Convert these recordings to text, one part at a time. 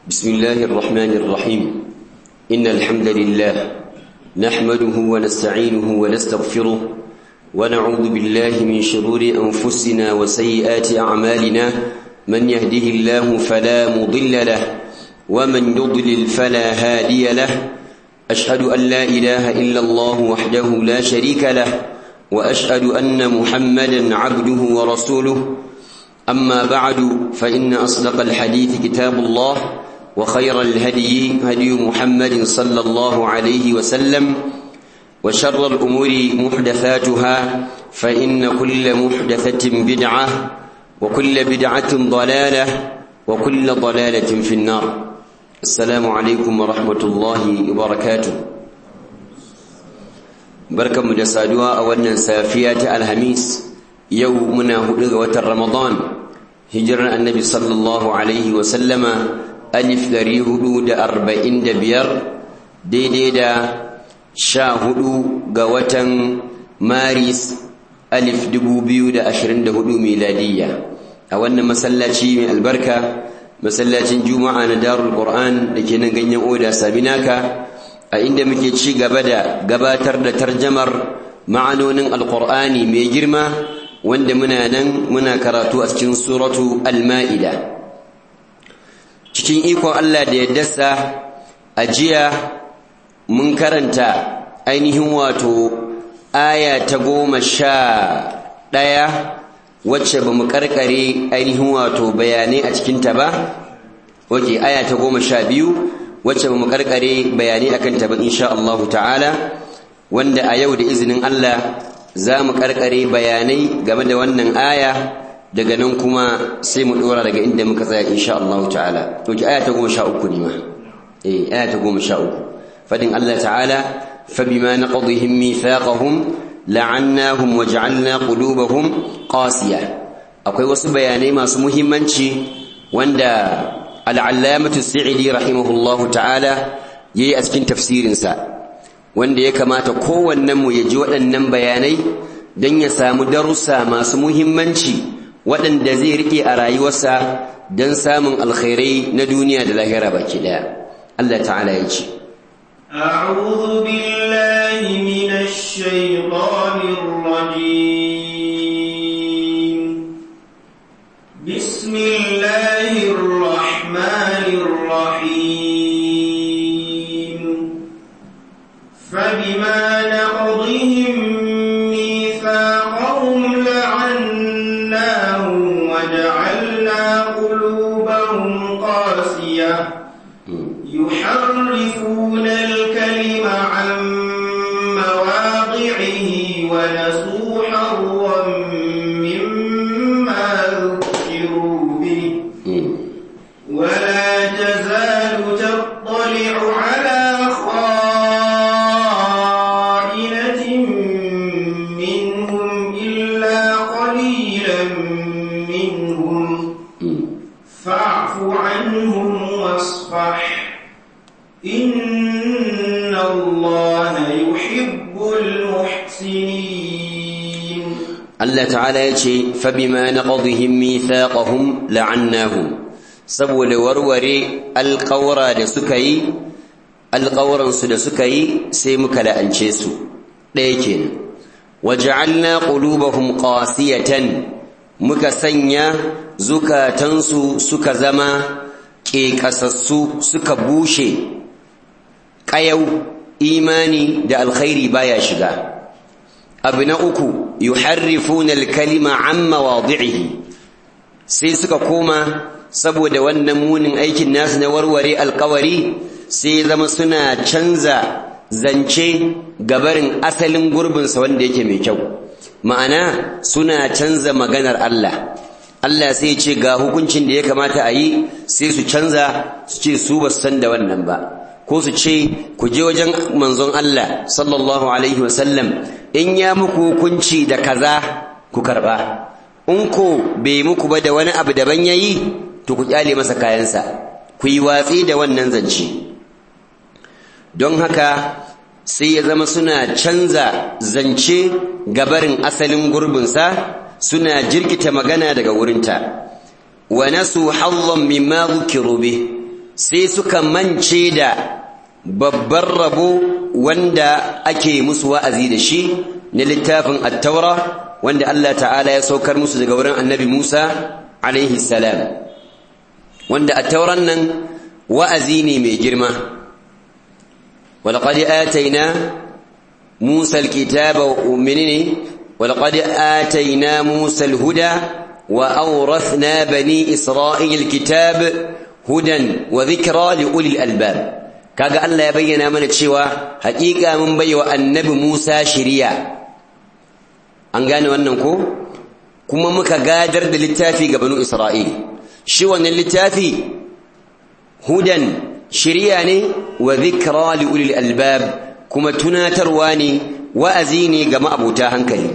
بسم الله الرحمن الرحيم إن الحمد لله نحمده ونستعينه ونستغفره ونعوذ بالله من شرور أنفسنا وسيئات أعمالنا من يهده الله فلا مضل له ومن يضلل فلا هادي له أشهد أن لا إله إلا الله وحده لا شريك له وأشهد أن محمدا عبده ورسوله أما بعد فإن أصدق الحديث كتاب الله وخير الهدي هدي محمد صلى الله عليه وسلم وشر الأمور محدثاتها فإن كل محدثة بدعة وكل بدعة ضلالة وكل ضلالة في النار السلام عليكم ورحمة الله وبركاته بركة مجسادها أولا سافية الهميس يومنا هدغة رمضان هجر النبي صلى الله عليه وسلم alif ɗari hudu da arba'in da biyar daidai da sha hudu ga watan maris alif dubu biyu da ashirin da hudu miladiyya a wannan masallaci mai albarka masallacin juma'a na darul qur'an da ke nan ganyen oda sabinaka a inda muke ci gaba da gabatar da tarjamar ma'anonin alqur'ani mai girma wanda muna nan muna karatu a cikin suratu al-ma'ida cikin ikon Allah da ya dasa a jiya mun karanta ainihin wato aya ta goma sha ɗaya wacce ba mu karkare ainihin wato bayanai a cikinta ba wake aya ta goma sha biyu wacce ba mu karkare bayanai a kanta ba insha Allah ta'ala wanda a yau da izinin Allah za mu karkare bayanai game da wannan aya daga nan kuma sai mu dora daga inda muka tsaya insha Allah ta'ala to ki aya ta 13 ne ma eh aya ta 13 fadin Allah ta'ala fabima naqdihim mithaqahum la'annahum waj'alna qulubahum qasiya akwai wasu bayanai masu muhimmanci wanda al-allamatu sa'idi rahimahullahu ta'ala yayi a cikin tafsirin sa wanda ya kamata kowannen mu ya ji waɗannan bayanai dan ya samu darussa masu muhimmanci waɗanda zai riƙe a rayuwarsa don samun alkhairai na duniya da lahira baki ɗaya. Allah ta'ala ya ce. أعوذ بالله من الشيطان الرجيم بسم الله الرحمن الرحيم فبما نقضهم ميثاقهم لعناهم وجعلنا قلوبهم قاسية يحرفون الكلم عن مواضعه ونسوا حظا مما ذكروا به ولا تزال تطلع على خائنة منهم إلا قليلا منهم فاعف عنهم واصفح إن الله يحب المحسنين Allah ta'ala ya ce, Fabima na ƙaduhin mithaqahum la'annahum saboda warware alƙawara da suka yi, alƙawaransu da suka yi sai muka la'ance su, ɗaya kenan. Waja'alna qulubahum qasiyatan muka sanya zukatansu suka zama ƙeƙasassu suka bushe ƙayau imani da alkhairi baya shiga abu na uku yuharrifuna alkalima an mawadi'ihi sai suka koma saboda wannan munin aikin nasu na warware alkawari sai zama suna canza zance gabarin asalin gurbinsa wanda yake mai kyau ma'ana suna canza maganar Allah Allah sai ce ga hukuncin da ya kamata a yi sai su canza su ce su ba su san da wannan ba ko su ce ku je wajen manzon Allah sallallahu alaihi wasallam in ya muku hukunci da kaza ku karba in ko bai muku ba da wani abu daban yayi to ku kyale masa kayansa ku yi watsi da wannan zance don haka sai ya zama suna canza zance gabarin asalin gurbinsa suna jirkita magana daga wurinta wa nasu hazzan mimma dhukiru bih sai suka mance da babbar rabo wanda ake musu wa'azi da shi na littafin at-taura wanda Allah ta'ala ya saukar musu daga wurin annabi Musa alaihi salam wanda at-tauran nan wa'azi ne mai girma walaqad atayna Musa al-kitaba mu'minini walaqad atayna Musa al-huda wa awrathna bani Isra'ila al-kitab hudan wa dhikra li ulil albab kaga Allah ya bayyana mana cewa haƙiƙa mun baiwa annabi Musa shiriya an gane wannan ko kuma muka gadar da littafi ga banu Isra'il shi wannan littafi hudan shiriya ne wa dhikra li ulil albab kuma tunatarwa ne wa'azi ne ga ma'abuta hankali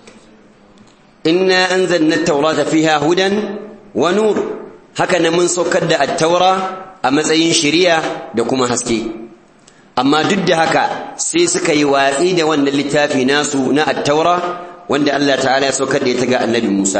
inna anzalna at-taurata fiha hudan wa nur haka nan mun saukar da at-taura a matsayin shiriya da kuma haske amma duk da haka sai suka yi watsi da wannan littafi nasu na at-taura wanda Allah ta'ala ya saukar da ita ga annabi Musa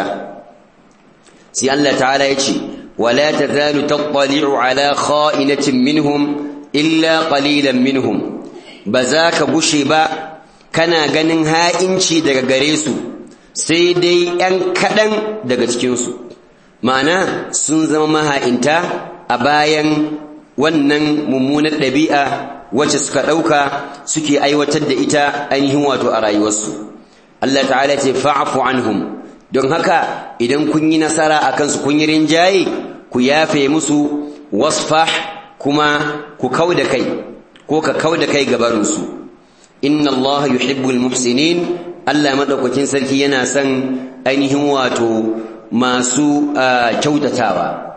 sai Allah ta'ala ya ce wala tazalu tattali'u ala kha'inatin minhum illa qalilan minhum ba za ka gushe ba kana ganin ha'inci daga gare su sai dai ‘yan kaɗan daga cikinsu ma'ana sun zama maha'inta a bayan wannan mummunar ɗabi'a wacce suka ɗauka suke aiwatar da ita ainihin wato a rayuwarsu Allah ta'ala ce fa'afu anhum don haka idan kun yi nasara a kansu kun yi rinjaye ku yafe musu wasfah kuma ku kau da kai ko ka kau da kai gabarinsu inna Allah yuhibbul muhsinin Allah madaukakin sarki yana son ainihin wato masu kyautatawa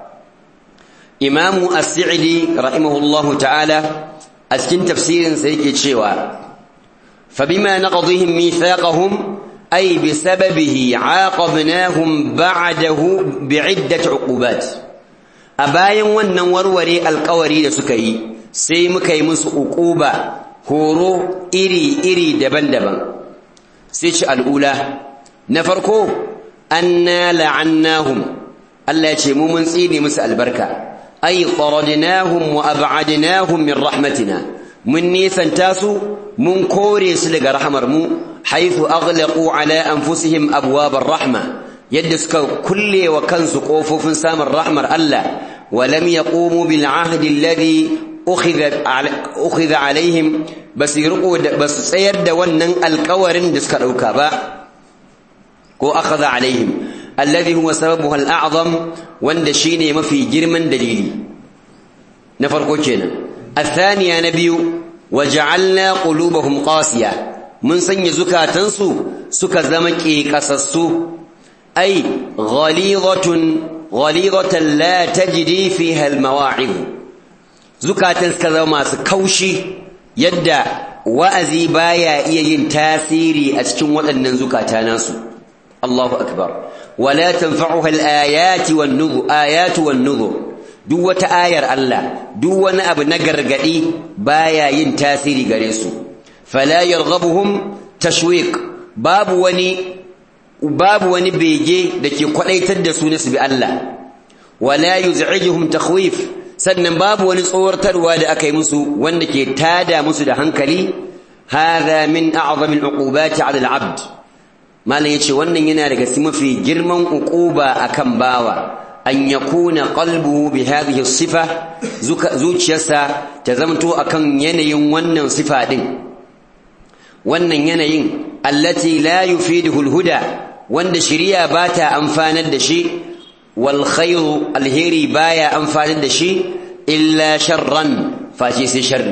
Imamu As-Sa'idi rahimahullahu ta'ala a cikin tafsirin sa yake cewa fa bima naqdihim mithaqahum ay bisababihi aqabnahum ba'dahu bi'iddat 'uqubat a bayan wannan warware alƙawari da suka yi sai muka yi musu uquba horo iri-iri daban-daban sai ci al'ula na farko anna la'annahum Allah ya ce mu mun tsine musu albarka ay qaradnahum wa ab'adnahum min rahmatina mun nisanta su mun kore su daga rahmar mu haythu aghlaqu ala anfusihim abwab ar-rahma yadda suka kulle wa kansu kofofin samun rahmar Allah wa lam yaqumu bil ahdi alladhi ukhidha alaihim basu riko basu tsayar da wannan alƙawarin da suka dauka ba ko akhadha alaihim alladhi huwa sababuha al'azam wanda shine mafi girman dalili na farko kenan athaniya na biyu waja'alna qulubahum qasiya mun sanya zukatansu suka zama ƙeƙasassu ai ghalidhatun ghalidhatan la tajri fiha al-mawa'id zukatan suka zama masu kaushi yadda wa'azi baya iya yin tasiri a cikin waɗannan zukata nasu Allahu akbar wala tanfa'uha al-ayati wan-nudhu ayatu wan-nudhu duk wata ayar Allah duk wani abu na gargadi baya yin tasiri gare su fala yarghabuhum tashwiq babu wani babu wani bege dake kwadaitar da su na su bi Allah wala yuz'ijuhum takhwif sannan babu wani tsoratarwa da aka yi musu wanda ke tada musu da hankali hadha min a'zami al'uqubati 'ala al'abd malan yace wannan yana daga cikin mafi girman uquba akan bawa an yakuna qalbuhu bi hadhihi sifa zuciyarsa ta zamto akan yanayin wannan sifa din wannan yanayin allati la yufiduhu al-huda wanda shari'a bata amfanar da shi wal khayru alheri baya amfanar da shi illa sharran face sai sharri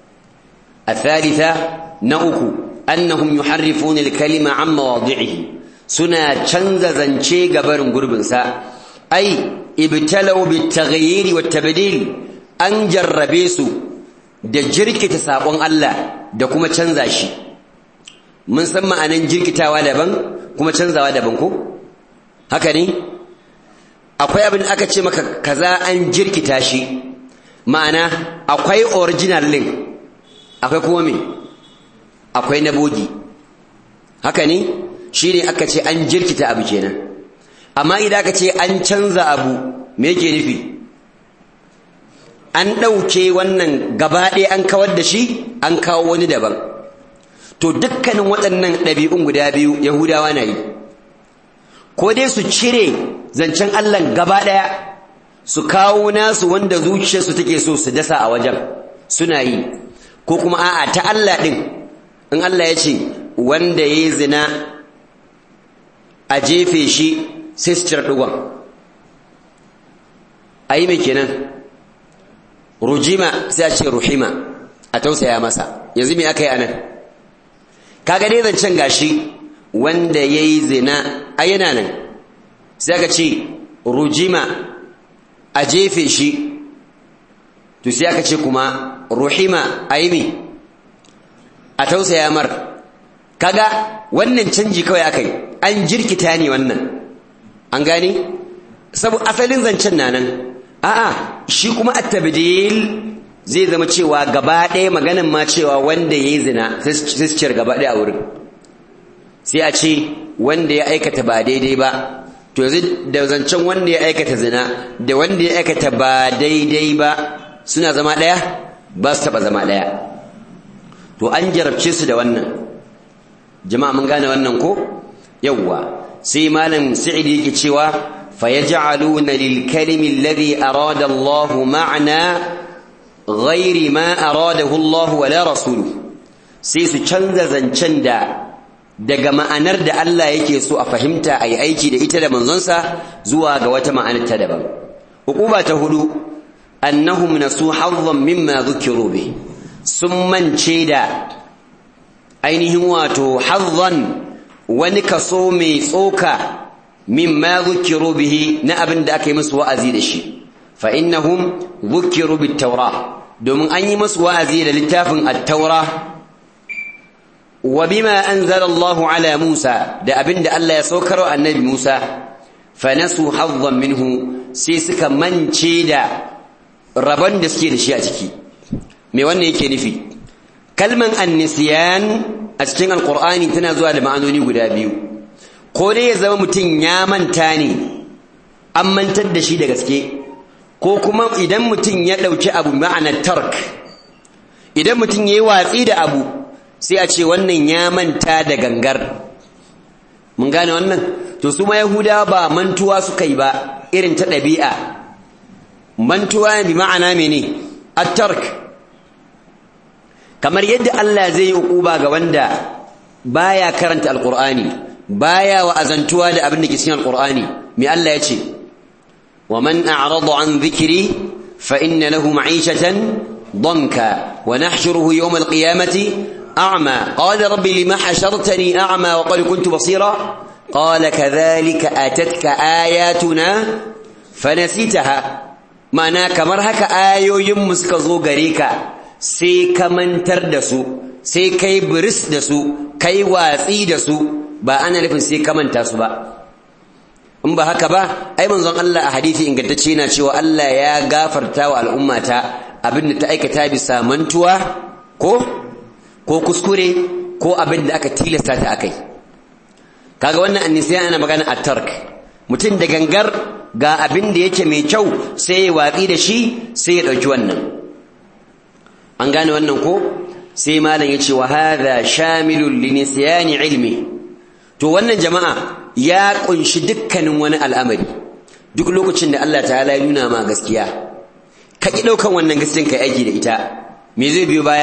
الثالثة نأكو أنهم يحرفون الكلمة عن مواضعه سنا چنز زنچه قبر قرب سا أي ابتلوا بالتغيير والتبديل أن جربيسو da jirkita saƙon Allah da kuma canza shi mun san ma'anan jirkitawa daban kuma canzawa daban ko haka ne akwai abin aka ce maka kaza an jirkita shi ma'ana akwai original link akwai kuma me akwai na bogi haka ne shi ne aka ce an jirkita abu kenan amma idan aka ce an canza abu me yake nufi an ɗauke wannan gaba ɗaya an kawar da shi an kawo wani daban to dukkanin waɗannan ɗabi'un guda biyu yahudawa na yi ko dai su cire zancen allah gaba ɗaya su kawo nasu wanda zuciyarsu take so su dasa a wajen suna yi ko kuma a'a ta allah ɗin in allah ya ce wanda ya yi zina a jefe shi sai su cire ɗigon a yi mai kenan rujima sai a ce ruhima a tausaya masa yanzu me aka yi anan kaga dai zancen gashi wanda ya yi zina a yana nan sai aka ce rujima a jefe shi to sai aka ce kuma ruhima a yi me a tausaya mar kaga wannan canji kawai aka yi an jirkita ne wannan an gane saboda asalin zancen na nan a'a shi kuma at-tabdil zai zama cewa gaba ɗaya maganan ma cewa wanda yayi zina sai su ciyar gaba ɗaya a wurin sai a ce wanda ya aikata ba daidai ba to yanzu da zancen wanda ya aikata zina da wanda ya aikata ba daidai ba suna zama ɗaya ba su taɓa zama ɗaya to an jarabce su da wannan jama'a mun gane wannan ko yawwa sai malam sa'idi yake cewa فيجعلون للكلم الذي أراد الله معنى غير ما أراده الله ولا رسوله سيسو canza zancen da daga ma'anar da Allah yake so a fahimta ai aiki da ita da manzonsa zuwa ga wata ma'anar ta daban hukuba ta hudu annahum nasu hazzan mimma dhukiru bi sun mance da ainihin wato hazzan wani kaso mai tsoka مما ذكروا به نأبن داك يمس وأزيد الشيء فإنهم ذكروا بالتوراة دوم أن يمس وأزيد للتاف التوراة وبما أنزل الله على موسى دا أبن دا الله يسوكر النبي موسى فنسوا حظا منه سيسك من شيدا ربان دسكي لشيء تكي مي وانا يكي نفي كلمة النسيان أتكين القرآن تنازوا لمعنوني قدابيو ko dai ya zama mutum ya manta ne an mantar da shi da gaske ko kuma idan mutum ya ɗauki abu ma'anar tark idan mutum ya yi watsi da abu sai a ce wannan ya manta da gangar mun gane wannan to su ma yahudawa ba mantuwa suka yi ba irin ta ɗabi'a mantuwa bi ma'ana mene at-tark kamar yadda Allah zai yi uquba ga wanda baya karanta alqur'ani baya wa azantuwa da abin da ke cikin alqur'ani me Allah ya ce wa man a'rada an dhikri fa inna lahu ma'ishatan danka wa nahshuruhu yawm alqiyamati a'ma qala rabbi lima hashartani a'ma wa qad kuntu basira qala kadhalika atatka ayatuna fanasitaha mana kamar haka ayoyin mu suka zo gare ka sai ka mantar da su sai kai biris da su kai watsi da su ba ana nufin sai ka manta su ba in ba haka ba ai manzon Allah a hadisi ingantacce yana cewa Allah ya gafarta wa al'ummata abin da ta aikata bisa mantuwa ko ko kuskure ko abin da aka tilasta ta akai kaga wannan annisiya ana magana at-tark mutum da gangar ga abin da yake mai kyau sai ya watsi da shi sai ya dauki wannan an gane wannan ko sai malam yace wa hadha shamilun li nisyani ilmi to wannan jama'a ya kunshi dukkanin wani al'amari duk lokacin da Allah ta'ala ya nuna ma gaskiya ka ki daukan wannan gaskiyan kai aiki da ita me zai biyo baya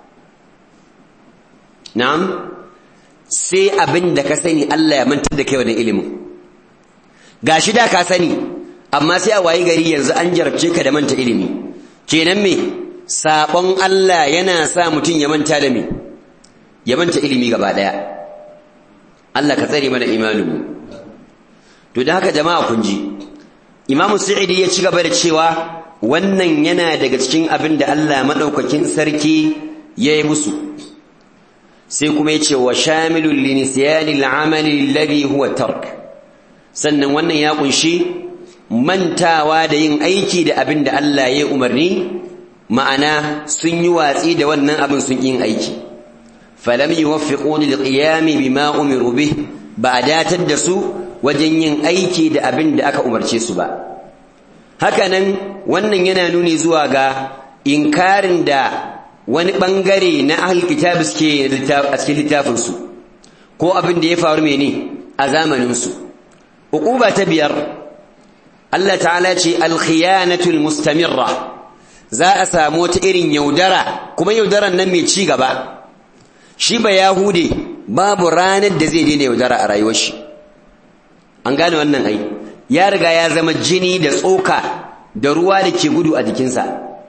na'am sai abin da ka sani Allah ya mantar da kai wannan ilimin gashi da ka sani amma sai a wayi gari yanzu an jarabce ka da manta ilimi kenan me sabon Allah yana sa mutum ya manta da me ya manta ilimi gaba daya Allah ka tsare mana imaninmu to da haka jama'a kun ji Imam Sa'idi ya ci gaba da cewa wannan yana daga cikin abin da Allah madaukakin sarki ya yi musu sai kuma ya ce wa shamilul linisyani al'amali alladhi huwa tark sannan wannan ya kunshi mantawa da yin aiki da abin da Allah ya umarni ma'ana sun yi watsi da wannan abin sun yin aiki falam yuwaffiquni liqiyami bima umiru bih ba datar da su wajen yin aiki da abin da aka umarce su ba hakanan wannan yana nuni zuwa ga inkarin da wani bangare na ahlul kitab suke a cikin littafinsu ko abin da ya faru mene a zamaninsu uquba ta biyar Allah ta'ala ce alkhiyanatul mustamirra za a samu wata irin yaudara kuma yaudaran nan mai ci gaba shi ba yahude babu ranar da zai daina yaudara a rayuwar shi an gane wannan ai ya riga ya zama jini da tsoka da ruwa da ke gudu a jikinsa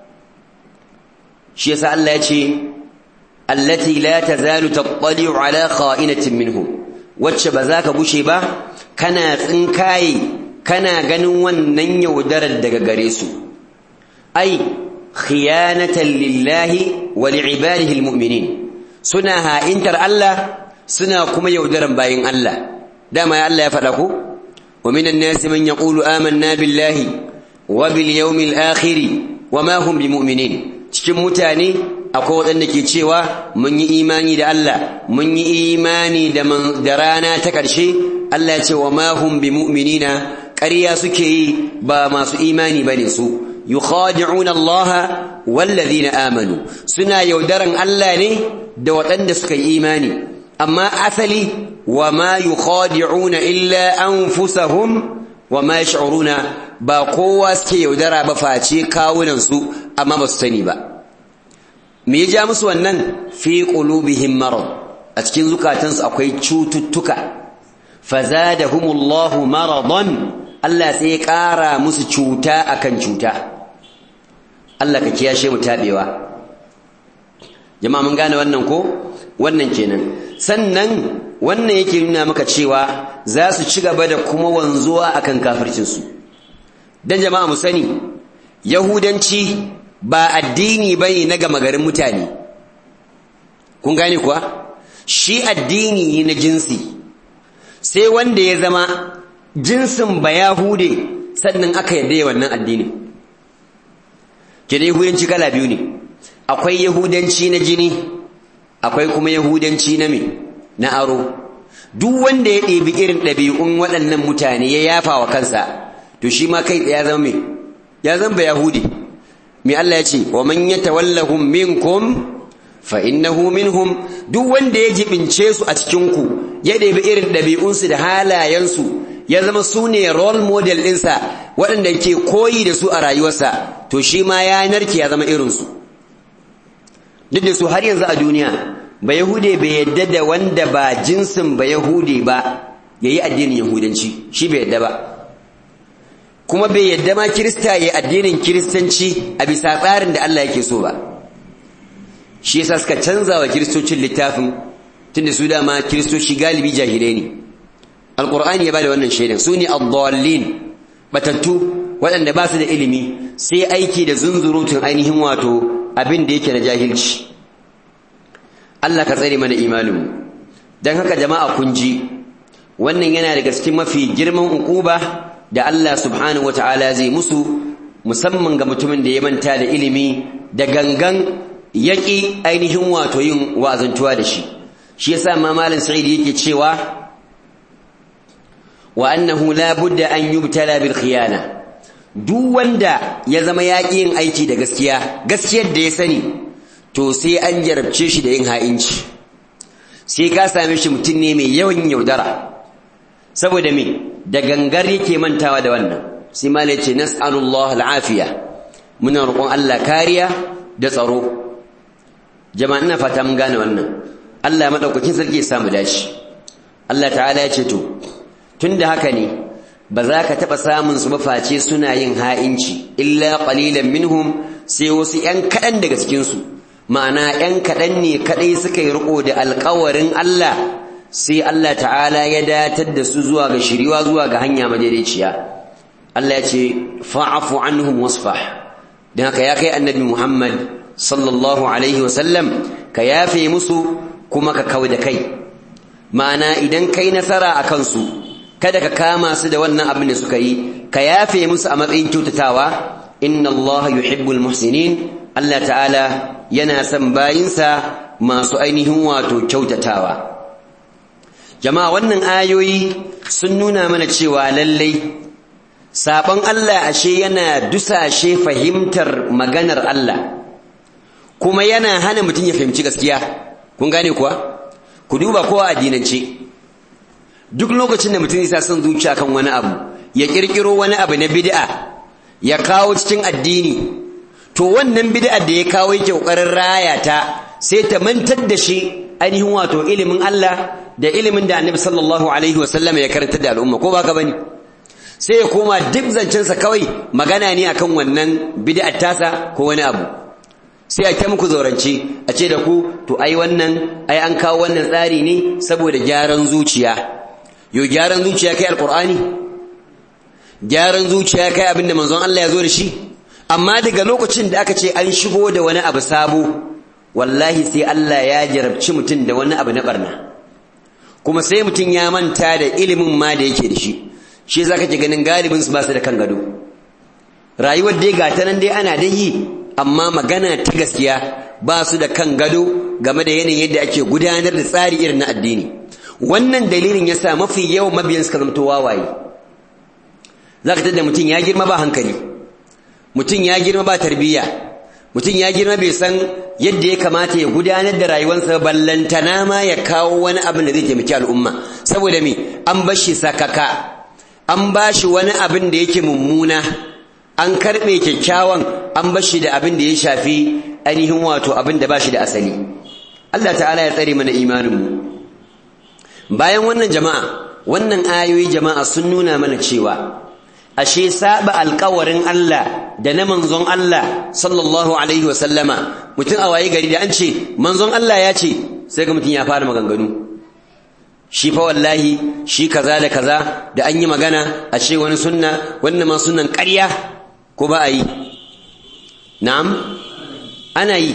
shi yasa Allah ya ce allati la tazalu tattali'u ala kha'inatin minhum wacce ba za ka gushe ba kana tsinkaye kana ganin wannan yaudarar daga gare su ai khiyanatan lillahi wa li'ibadihi almu'minin suna ha'intar Allah suna kuma yaudaran bayin Allah dama ya Allah ya faɗa ku wa minan nasi man yaqulu amanna billahi wa bil yawmil akhir wa ma hum bimu'minin cikin mutane akwai waɗanda ke cewa mun yi imani da Allah mun yi imani da rana ta ƙarshe Allah ya ce wa ma hum bimu'minina ƙarya suke yi ba masu imani bane su yukhadi'una Allah wallazina amanu suna yaudaran Allah ne da waɗanda suka yi imani amma asali wa ma yukhadi'una illa anfusahum wa ma yash'uruna ba kowa suke yaudara ba face kawunan su amma ba su sani ba me ya ja musu wannan fi qulubihim marad a cikin zukatansu akwai cututtuka fazadahumullahu maradan Allah sai ya ƙara musu cuta akan cuta Allah ka kiyashe mu tabewa jama'a mun gane wannan ko wannan kenan sannan wannan yake nuna maka cewa za su ci gaba da kuma wanzuwa akan kafircin su dan jama'a mu sani yahudanci ba addini bane na gama garin mutane kun gane kuwa shi addini na jinsi sai wanda ya zama jinsin ba yahude sannan aka yarda ya wannan addinin kene yahudanci kala biyu ne akwai yahudanci na jini akwai kuma yahudanci na me na aro duk wanda ya ɗebi irin ɗabi'un waɗannan mutane ya yafa wa kansa to shi ma kai ya zama me ya zama ba yahudi me Allah ya ce wa man yatawallahum minkum fa innahu minhum duk wanda ya jibince su a cikin ku ya ɗebi irin ɗabi'unsu da halayensu ya zama su ne role model ɗinsa waɗanda ke koyi da su a rayuwarsa to shi ma ya narke ya zama irinsu duk da su har yanzu a duniya ba yahude bai yadda da wanda ba jinsin ba yahude ba ya yi addinin yahudanci shi bai yadda ba kuma bai yadda ma kirista ya yi addinin kiristanci a bisa tsarin da Allah yake so ba shi yasa suka canza wa kiristocin littafin tunda su dama kiristoci galibi jahilai ne alqur'ani ya bada wannan shaidan su ne ad-dallin batattu waɗanda ba su da ilimi sai aiki da zunzurutun ainihin wato abin da yake na jahilci Allah ka tsare mana imaninmu don haka jama'a kun ji wannan yana daga cikin mafi girman ukuba da Allah subhanahu wata'ala zai musu musamman ga mutumin da ya manta da ilimi da gangan yaƙi ainihin wato yin wa'azantuwa da shi shi yasa ma malam sa'id yake cewa wa annahu la budda an yubtala bil khiyana duk wanda ya zama yaƙi yin aiki da gaskiya gaskiyar da ya sani to sai an jarabce shi da yin ha'inci sai ka same shi mutum ne mai yawan yaudara saboda me da gangar yake mantawa da wannan sai malai ce nas'alullah al'afiya muna roƙon Allah kariya da tsaro jama'a ina fata mun gane wannan Allah madaukakin sarki ya samu dashi Allah ta'ala ya ce to tunda haka ne ba za ka taɓa samun su maface suna yin ha'inci illa qalilan minhum sai wasu ‘yan kaɗan daga cikinsu ma'ana ‘yan kaɗan ne kaɗai suka yi riƙo da alƙawarin Allah sai Allah ta'ala ya datar da su zuwa ga shiriwa zuwa ga hanya madaidaiciya Allah ya ce fa'afu anhum wasfah don haka ya kai annabi Muhammad sallallahu alaihi wasallam ka yafe musu kuma ka kau da kai ma'ana idan kai nasara a kansu kada ka kama su da wannan abin da suka yi ka yafe musu a matsayin kyautatawa inna Allah yuhibbul muhsinin Allah ta'ala yana son bayinsa masu ainihin wato kyautatawa jama'a wannan ayoyi sun nuna mana cewa lallai saban Allah ashe yana dusashe fahimtar maganar Allah kuma yana hana mutum ya fahimci gaskiya kun gane kuwa ku duba kowa addinance duk lokacin da mutum ya son zuciya kan wani abu ya kirkiro wani abu na bid'a ya kawo cikin addini to wannan bid'a da ya kawo yake kokarin raya ta sai ta mantar da shi ainihin wato ilimin Allah da ilimin da Annabi sallallahu alaihi wasallam ya karanta da al'umma ko baka bane sai ya koma duk zancensa kawai magana ne akan wannan bid'ar tasa ko wani abu sai a ta muku zaurance a ce da ku to ai wannan ai an kawo wannan tsari ne saboda gyaran zuciya yo gyaran zuciya kai alqur'ani gyaran zuciya kai abinda manzon Allah ya zo da shi amma daga lokacin da aka ce an shigo da wani abu sabo wallahi sai Allah ya jarabci mutum da wani abu na barna kuma sai mutum ya manta da ilimin ma da yake da shi shi za ka ke ganin galibin su ba su da kan gado rayuwar dai ga ta nan dai ana dai yi amma magana ta gaskiya ba su da kan gado game da yanayin yadda ake gudanar da tsari irin na addini wannan dalilin yasa mafi yawan mabiyan suka zamto wawaye za ka tada mutum ya girma ba hankali mutum ya girma ba tarbiyya mutum ya girma bai san yadda ya kamata ya gudanar da rayuwarsa ballantana ma ya kawo wani abin da zai taimaki al'umma saboda me an bar shi sakaka an ba shi wani abin da yake mummuna an karɓe kyakkyawan an bar shi da abin da ya shafi ainihin wato abin da ba shi da asali Allah ta'ala ya tsare mana imaninmu bayan wannan jama'a wannan ayoyi jama'a sun nuna mana cewa ashe saba alƙawarin Allah da na manzon Allah sallallahu alaihi wa sallama mutum a waye gari da an ce manzon Allah ya ce sai ga mutum ya fara maganganu shi fa wallahi shi kaza da kaza da an yi magana ashe wani sunna wannan ma sunnan ƙarya ko ba a yi na'am ana yi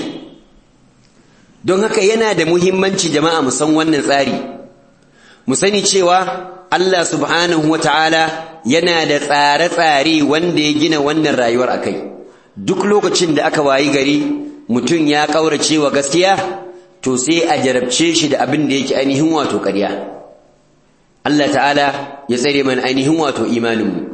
don haka yana da muhimmanci jama'a mu san wannan tsari mu sani cewa Allah subhanahu wa ta'ala yana da tsare-tsare wanda ya gina wannan rayuwar a kai duk lokacin da aka wayi gari mutum ya ƙaurace wa gaskiya to sai a jarabce shi da abin da yake ainihin wato ƙarya Allah ta'ala ya tsare mana ainihin wato imaninmu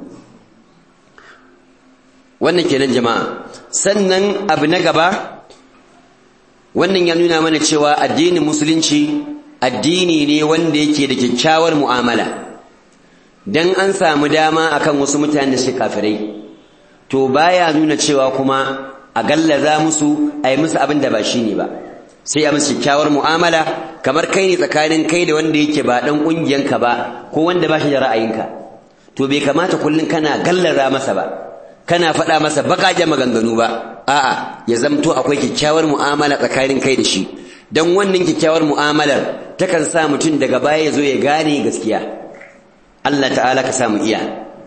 wannan kenan jama'a sannan abu na gaba wannan ya nuna mana cewa addinin musulunci addini ne wanda yake da kyakkyawar mu'amala dan an samu dama akan wasu mutane su kafirai to baya nuna cewa kuma a gallaza musu a yi musu abin da ba shi ne ba sai a musu kyakkyawar mu'amala kamar kai ne tsakanin kai da wanda yake ba dan ƙungiyanka ba ko wanda ba shi da ra'ayinka to bai kamata kullum kana gallaza masa ba kana faɗa masa baƙaƙen maganganu ba a'a ya zamto akwai kyakkyawar mu'amala tsakanin kai da shi dan wannan kyakkyawar mu'amalar takan sa mutum daga baya ya zo ya gane gaskiya Allah ta'ala ka samu iya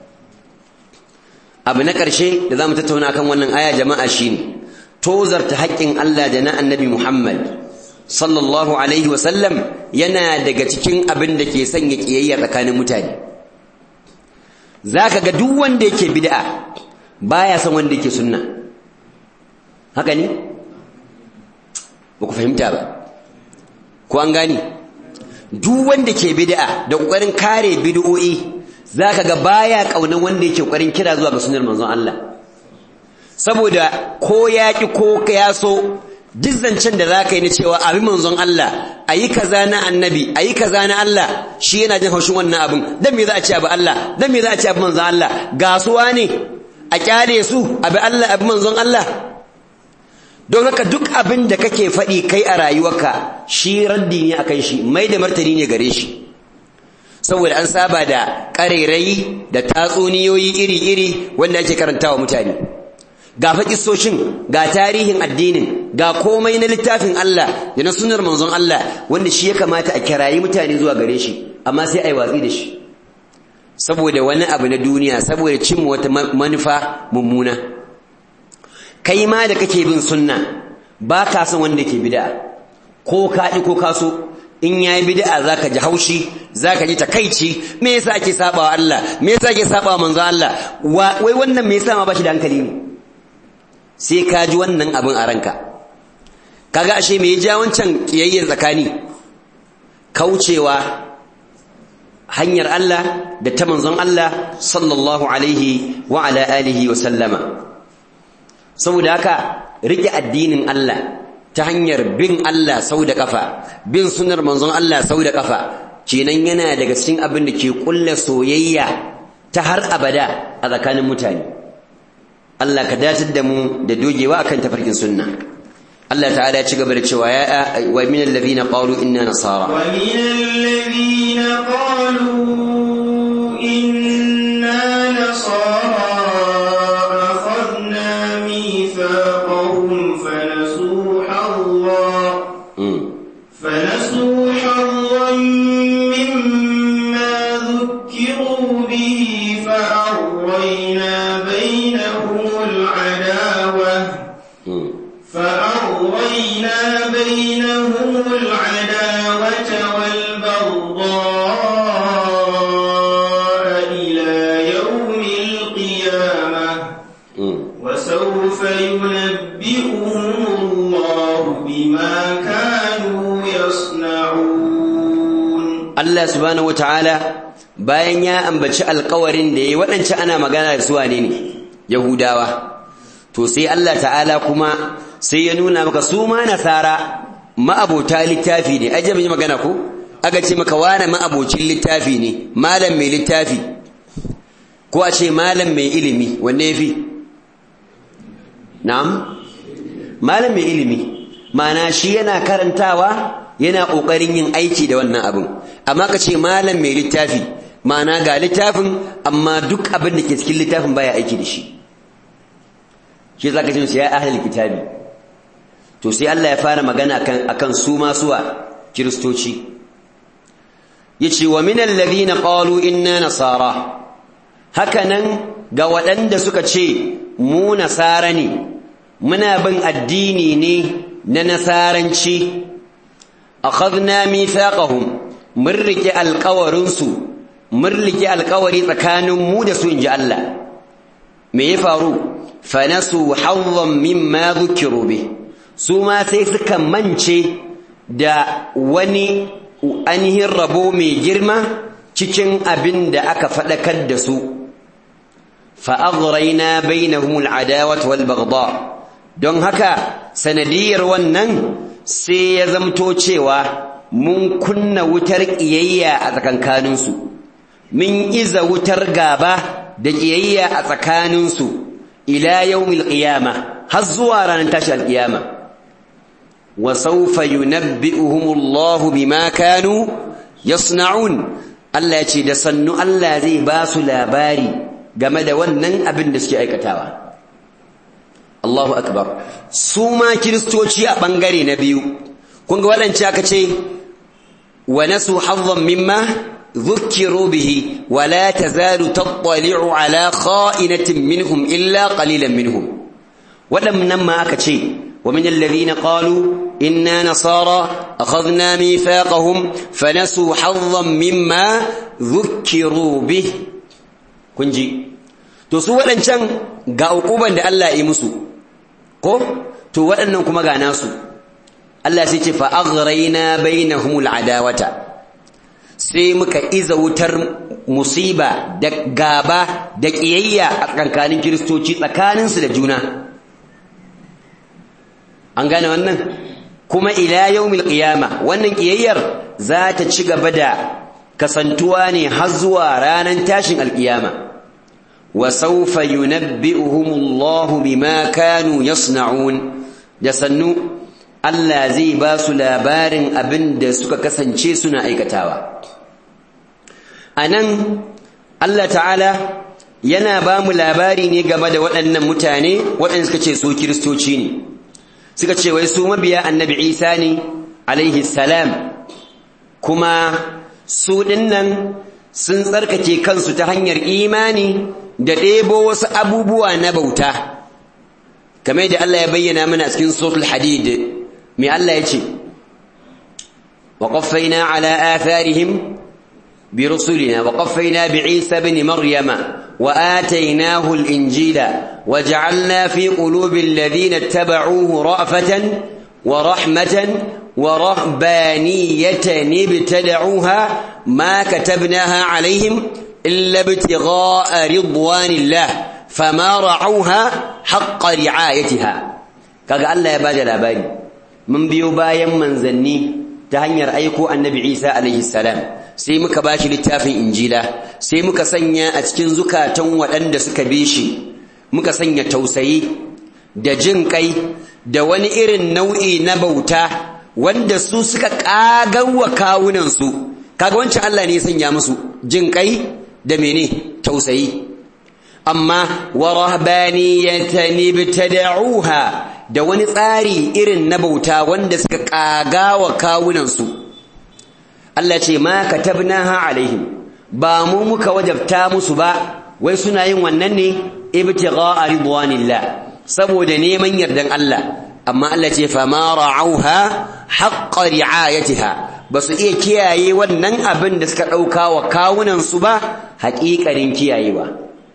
abu na ƙarshe da za mu tattauna kan wannan aya jama'a shine tozarta haƙƙin Allah da na annabi Muhammad sallallahu alaihi wasallam yana daga cikin abin da ke sanya ƙiyayya tsakanin mutane za ka ga duk wanda yake bid'a baya son wanda yake sunna haka ne ba ku fahimta ba ko an gani duk wanda ke bid'a da kokarin kare bid'o'i zaka ga baya kaunan wanda yake kokarin kira zuwa ga sunnar manzon Allah saboda ko yaki ko ya so duk zancen da zaka yi na cewa abin manzon Allah ayi kaza na annabi ayi kaza na Allah shi yana jin haushin wannan abin dan me za a ce abu Allah dan me za a ce abu manzon Allah gasuwa ne a kyale su abi Allah abi manzon Allah don haka duk abin da kake faɗi kai a rayuwarka shi raddi ne akan shi mai da martani ne gare shi saboda an saba da ƙarairayi da tatsuniyoyi iri-iri wanda ake karantawa mutane ga faƙisoshin ga tarihin addinin ga komai na littafin Allah da na sunar manzon Allah wanda shi ya kamata a kirayi mutane zuwa gare shi amma sai a yi watsi da shi saboda wani abu na duniya saboda cin wata manufa mummuna kai ma da kake bin sunna ba ka san wanda ke bid'a ko ka ko ka so in yayi bid'a zaka ji haushi zaka ji takaici me yasa ake sabawa Allah me yasa ake sabawa manzo Allah wai wannan me yasa ma bashi da hankali ne sai ka ji wannan abin a ranka kaga ashe me ya ja wancan kiyayyen tsakani kaucewa hanyar Allah da ta manzon Allah sallallahu alaihi wa ala alihi wa sallama saboda haka rike addinin Allah ta hanyar bin Allah sau da kafa bin sunar manzon Allah sau da kafa kenan yana daga cikin abin da ke kulla soyayya ta har abada a tsakanin mutane Allah ka datar da mu da dogewa akan tafarkin sunna Allah ta'ala ya ci gaba da cewa ya wa min alladhina qalu inna nasara wa min alladhina qalu inna nasara akhadna mithaqahum fanasu Allah fanasu Allah mimma dhukiru bihi fa'awwayna bainahum al-'adawah فأغوينا بينهم العداوة والبغضاء إلى يوم القيامة وسوف ينبئهم الله بما كانوا يصنعون الله سبحانه وتعالى bayan ya ambaci alƙawarin da yayi waɗancan ana magana da su wane ne yahudawa to sai Allah ta'ala kuma sai ya nuna maka su ma nasara ma'abota littafi ne aje yi magana ko aka ce maka wane ma'abocin littafi ne malam mai littafi ko a ce malam mai ilimi wanne yafi na'am malam mai ilimi ma'ana shi yana karantawa yana kokarin yin aiki da wannan abin amma ka ce malam mai littafi ma'ana ga littafin amma duk abin da ke cikin littafin baya aiki da shi shi zaka ce ya ahlul kitabi to sai Allah ya fara magana kan akan su ma suwa kristoci yace wa minal ladina qalu inna nasara hakanan ga waɗanda suka ce mu nasara ne muna bin addini ne na nasaranci akhadna mithaqahum mun rike alƙawarin su mun rike alƙawari tsakanin mu da su inji Allah me ya faru fanasu hawwan mimma dhukiru bih su ma sai suka mance da wani ainihin rabo mai girma cikin abin da aka faɗakar da su fa'aghraina bainahum al'adawat wal baghdha don haka sanadiyar wannan sai ya zamto cewa mun kunna wutar ƙiyayya a tsakankaninsu min iza wutar gaba da ƙiyayya a tsakaninsu ila yawmil qiyama har zuwa ranar tashi alƙiyama وسوف ينبئهم الله بما كانوا يصنعون Allah ya ce da sannu Allah zai ba su labari game da wannan abin da suke aikatawa Allahu akbar su ma kiristoci a bangare na biyu kun ga waɗance aka ce wa nasu hazzan mimma ذكروا به ولا تزال تطلع على خائنة منهم إلا قليلا منهم ولم نما أكتشي ومن الذين قالوا إنا نصارى أخذنا ميثاقهم فنسوا حظا مما ذكروا به كنجي to su waɗancan ga uquban da Allah ya musu ko to waɗannan kuma ga nasu Allah sai ce fa aghrayna bainahumul adawata sai muka iza wutar musiba da gaba da kiyayya a tsakanin kiristoci tsakaninsu da juna an gane wannan kuma ila yaumil qiyama wannan kiyayyar za ta ci gaba da kasantuwa ne har zuwa ranar tashin alkiyama wa sawfa yunabbi'uhumullahu bima kanu yasna'un da sannu Allah zai ba su labarin abin da suka kasance suna aikatawa anan Allah ta'ala yana ba mu labari ne game da waɗannan mutane waɗanda suka ce su kiristoci ne suka ce wai su mabiya annabi isa ne alaihi salam kuma su dinnan sun tsarkake kansu ta hanyar imani da ɗebo wasu abubuwa na bauta kamar da Allah ya bayyana mana cikin suratul hadid mai Allah ya ce wa qaffayna ala atharihim bi rusulina wa qaffayna bi isa ibn maryama وآتيناه الإنجيل وجعلنا في قلوب الذين اتبعوه رأفة ورحمة ورهبانية ابتدعوها ما كتبناها عليهم إلا ابتغاء رضوان الله فما رعوها حق رعايتها kaga Allah ya bada labari mun biyo bayan manzanni ta hanyar aiko annabi Isa alaihi salam sai muka bashi littafin injila sai muka sanya a cikin zukatan waɗanda suka bi shi muka sanya tausayi da jin kai da wani irin nau'i na bauta wanda su suka wa kawunansu kaga wancan Allah ne ya sanya musu jin kai da mene tausayi amma wa rahbaniyatan ibtada'uha da wani tsari irin na bauta wanda suka wa kawunansu Allah ce ma katabnaha alaihim ba mu muka wajabta musu ba wai suna yin wannan ne ibtigha'a ridwanillah saboda neman yardan Allah amma Allah ce fa ma ra'auha haqqa ri'ayatiha basu iya kiyaye wannan abin da suka dauka wa kawunan su ba haƙiƙarin kiyayewa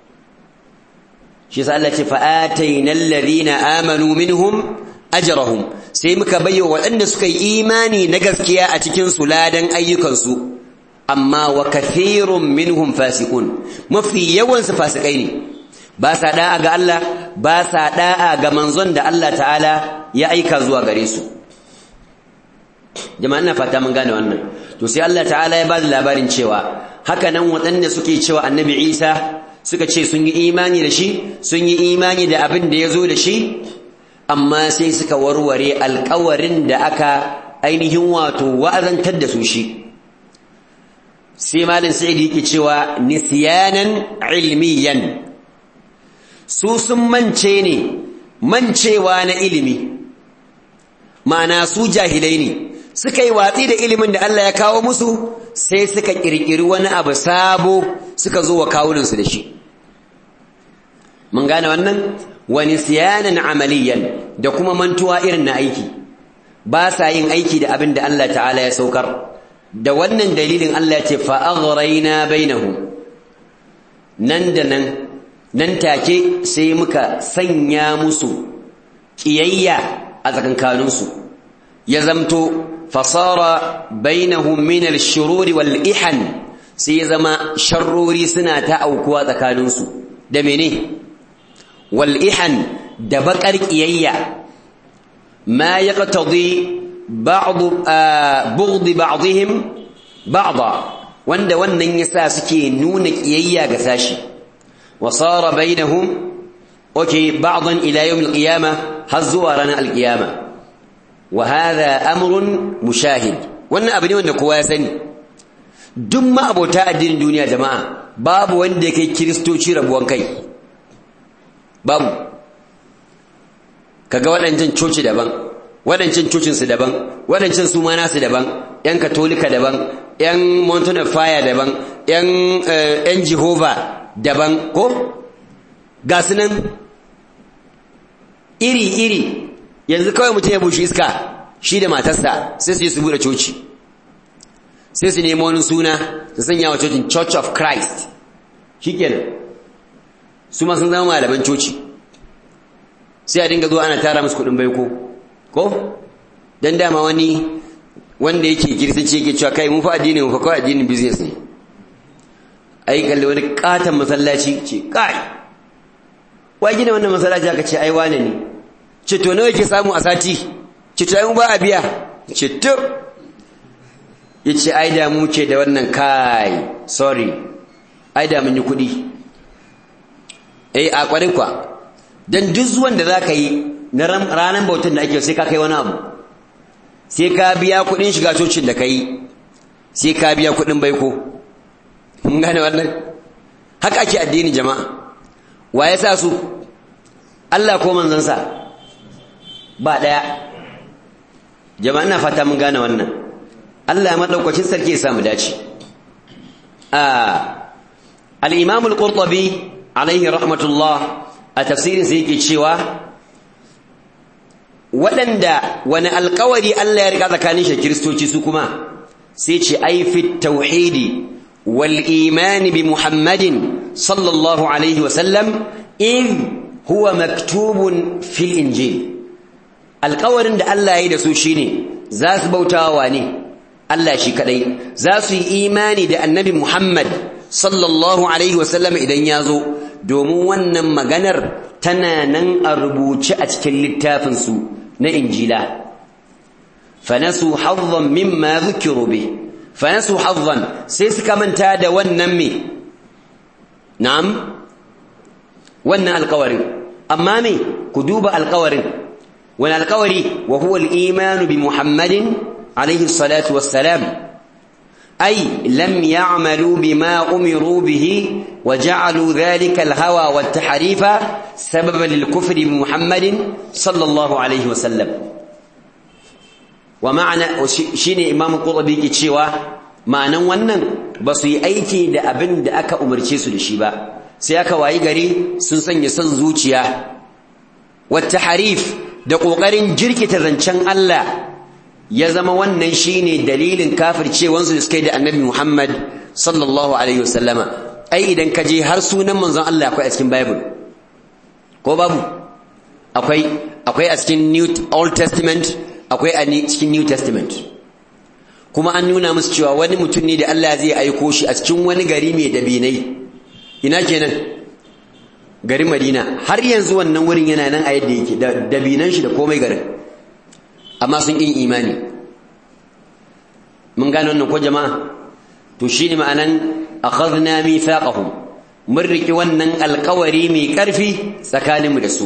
shi sa Allah ce fa atainal ladhina amanu minhum ajrahum sai muka bayyo waɗanda suka yi imani na gaskiya a cikin su ladan ayyukan su amma wa kathirun minhum fasiqun mafi yawan su fasikai ne ba sa da'a ga Allah ba sa da'a ga manzon da Allah ta'ala ya aika zuwa gare su jama'a ina fata mun gane wannan to sai Allah ta'ala ya ba da labarin cewa haka nan waɗanda suke cewa annabi Isa suka ce sun yi imani da shi sun yi imani da abin da ya zo da shi amma sai suka warware alkawarin da aka ainihin wato wa'azantar da su shi sai malin sa'idi yake cewa nisyanan ilmiyan su sun mance ne mancewa na ilimi ma'ana su jahilai ne suka yi watsi da ilimin da Allah ya kawo musu sai suka kirkiri wani abu sabo suka zo wa kawunansu da shi mun gane wannan wani siyanan amaliyan da kuma mantuwa irin na aiki ba sa yin aiki da abin da Allah ta'ala ya saukar da wannan dalilin Allah ya ce fa'aghraina bainahum nan da nan nan take sai muka sanya musu ƙiyayya a tsakankaninsu ya zamto fasara bainahum min al-shururi wal ihan sai ya zama sharrori suna ta aukuwa tsakaninsu da mene wal ihan da baƙar ƙiyayya ma yaqtadi ba'd bughd ba'dihim ba'da wanda wannan yasa suke nuna ƙiyayya ga sashi وصار بينهم اوكي بعضا الى يوم القيامه هزوا رانا القيامه وهذا امر مشاهد wannan abu ne wanda kowa ya sani duk ma abota addinin duniya jama'a babu wanda yake kristoci rabuwan kai babu kaga waɗancan coci daban waɗancan cocin su daban waɗancan su ma nasu daban yan katolika daban yan mountain of fire daban yan yan jehovah daban ko ga su nan iri-iri yanzu kawai mutum ya bushe iska shi da matarsa sai su je su buɗe coci sai su nemi wani suna su sanya wa cocin church of christ shi kenan su ma sun zama malaman coci sai a dinga zuwa ana tara musu kuɗin baiko ko don dama wani wanda yake kiristanci yake cewa kai mu fa addinin mu fa kawai addinin business ne ai kalli wani katon masallaci ce kai wai gina wannan masallaci aka ce ai wane ne ce to nawa yake samu a sati ce to ai mu ba a biya ce to yace ai da mu ce da wannan kai sorry ai da mun yi kuɗi eh a kwarin kwa dan duk zuwan da zaka yi na ranar bautan da ake sai ka kai wani abu sai ka biya kuɗin shiga cocin da kai sai ka biya kuɗin baiko mun gane wannan haka ake addini jama'a wa ya sa su Allah ko manzansa ba daya jama'a ina fata mun gane wannan Allah ya madaukakin sarki ya sa mu dace ah al-imam al-qurtubi alaihi rahmatullah a tafsirin sa yake cewa waɗanda wani alƙawari Allah ya rika tsakanin shi kiristoci su kuma sai ce ai fi tauhidi والإيمان بمحمد صلى الله عليه وسلم إذ هو مكتوب في الإنجيل القول عند الله يدسو شيني za su bautawa ne Allah shi kadai za su yi imani da annabi Muhammad sallallahu alaihi wasallam idan ya zo domin wannan maganar tana nan a rubuce a cikin littafinsu na injila fanasu hazzan mimma zukiru bi fanasu hazzan sai suka manta da wannan me na'am wannan alƙawarin amma me ku duba alƙawarin wani alƙawari wa huwa al-imanu bi muhammadin alaihi salatu wassalam أي لم يعملوا بما أمروا به وجعلوا ذلك الهوى والتحريف سببا للكفر بمحمد صلى الله عليه وسلم ومعنى شيني إمام القرطبي كتشيوا معنى ونن بس أيكي دا أبن دا أكا أمرتي سلشيبا سيأكا وايغري سنسن يسن زوجيا والتحريف دا قوغرين جركي تذنشان الله ya zama wannan shine dalilin kafircewansu da suka yi da annabi Muhammad sallallahu alaihi wasallama ai idan ka je har sunan manzon Allah akwai a cikin Bible ko babu akwai akwai a cikin New Old Testament akwai a cikin New Testament kuma an nuna musu cewa wani mutum ne da Allah zai aiko shi a cikin wani gari mai dabinai ina kenan garin Madina har yanzu wannan wurin yana nan a yadda yake da dabinan shi da komai garin amma sun ƙin imani mun gane wannan ko jama'a to shine ma'anan akhadna mithaqahum mun riki wannan alƙawari mai ƙarfi tsakaninmu da su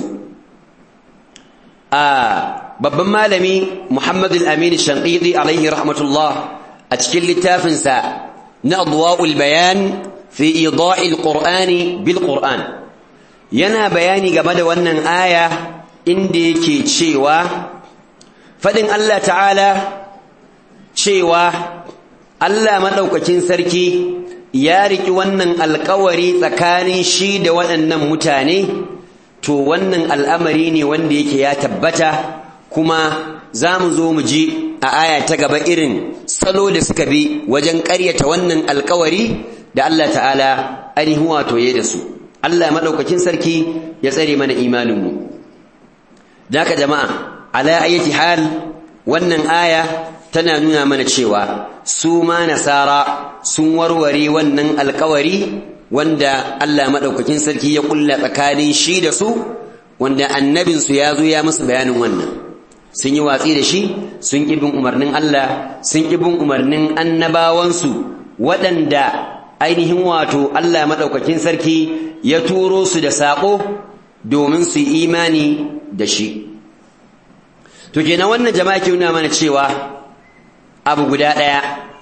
a babban malami Muhammad al-Amin Shanqidi alaihi rahmatullah a cikin littafinsa na adwa'ul bayan fi ida'il qur'ani bil qur'an yana bayani game da wannan aya inda yake cewa fadin Allah ta'ala cewa Allah madaukakin sarki ya riki wannan alƙawari tsakanin shi da waɗannan mutane to wannan al'amari ne wanda yake ya tabbata kuma za mu zo mu ji a aya ta gaba irin salo da suka bi wajen ƙaryata wannan alƙawari da Allah ta'ala ainihin wato ya da su Allah madaukakin sarki ya tsare mana imaninmu da haka jama'a ala ayati hal wannan aya tana nuna mana cewa su ma nasara sun warware wannan alkawari wanda Allah madaukakin sarki ya kulla tsakanin shi da su wanda annabin su ya zo ya musu bayanin wannan sun yi watsi da shi sun ki bin umarnin Allah sun ki bin umarnin annabawansu waɗanda ainihin wato Allah madaukakin sarki ya turo su da sako domin su imani da shi to kenan wannan jama'a ke nuna mana cewa abu guda ɗaya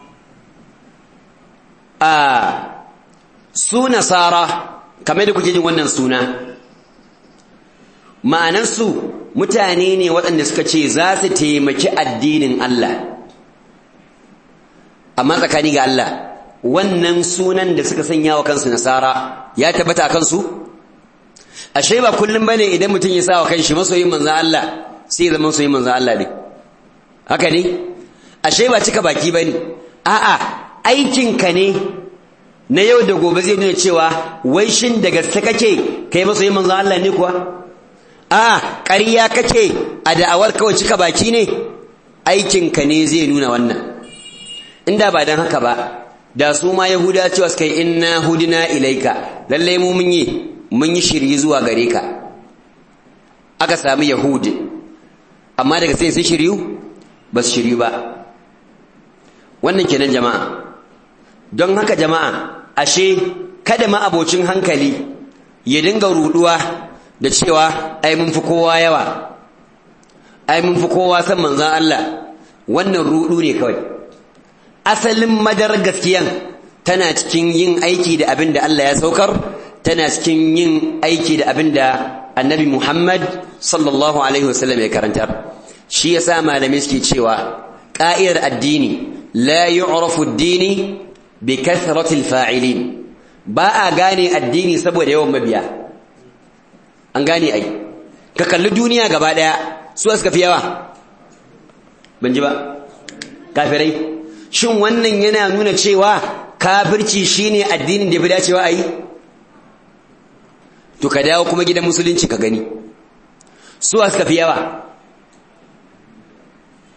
a su nasara kamar da kuke jin wannan suna ma'anarsu mutane ne waɗanda suka ce za su taimaki addinin Allah amma tsakani ga Allah wannan sunan da suka sanya wa kansu nasara ya tabbata a kansu ashe ba kullum bane idan mutum ya sa wa kanshi masoyin manzon Allah sai zama masoyin manzon Allah ne haka ne ashe ba cika baki bane a'a aikinka ne na yau da gobe zai nuna cewa wai shin da gaske kake kai masoyin manzon Allah ne kuwa a ƙarya kake a da'awar kawai cika baki ne aikinka ne zai nuna wannan inda ba dan haka ba da su ma yahuda cewa suka yi inna hudina ilaika lallai mu mun yi mun yi shirye zuwa gare ka aka sami yahudi amma daga sai sun shiryu ba su shiryu ba wannan kenan jama'a don haka jama'a ashe kada ma abocin hankali ya dinga ruduwa da cewa ai mun fi kowa yawa ai mun fi kowa san manzon Allah wannan rudu ne kawai asalin madar gaskiyan tana cikin yin aiki da abin da Allah ya saukar tana cikin yin aiki da abin da annabi Muhammad sallallahu alaihi wasallam ya karantar shi yasa malamai suke cewa ƙa'idar addini la yu'rafu ad-dini bi kathrati al-fa'ilin ba a gane addini saboda yawan mabiya an gane ai ka kalli duniya gaba daya su suka fi yawa ban ji ba kafirai shin wannan yana nuna cewa kafirci shine addinin da ya fi dacewa a yi to ka dawo kuma gidan musulunci ka gani su suka fi yawa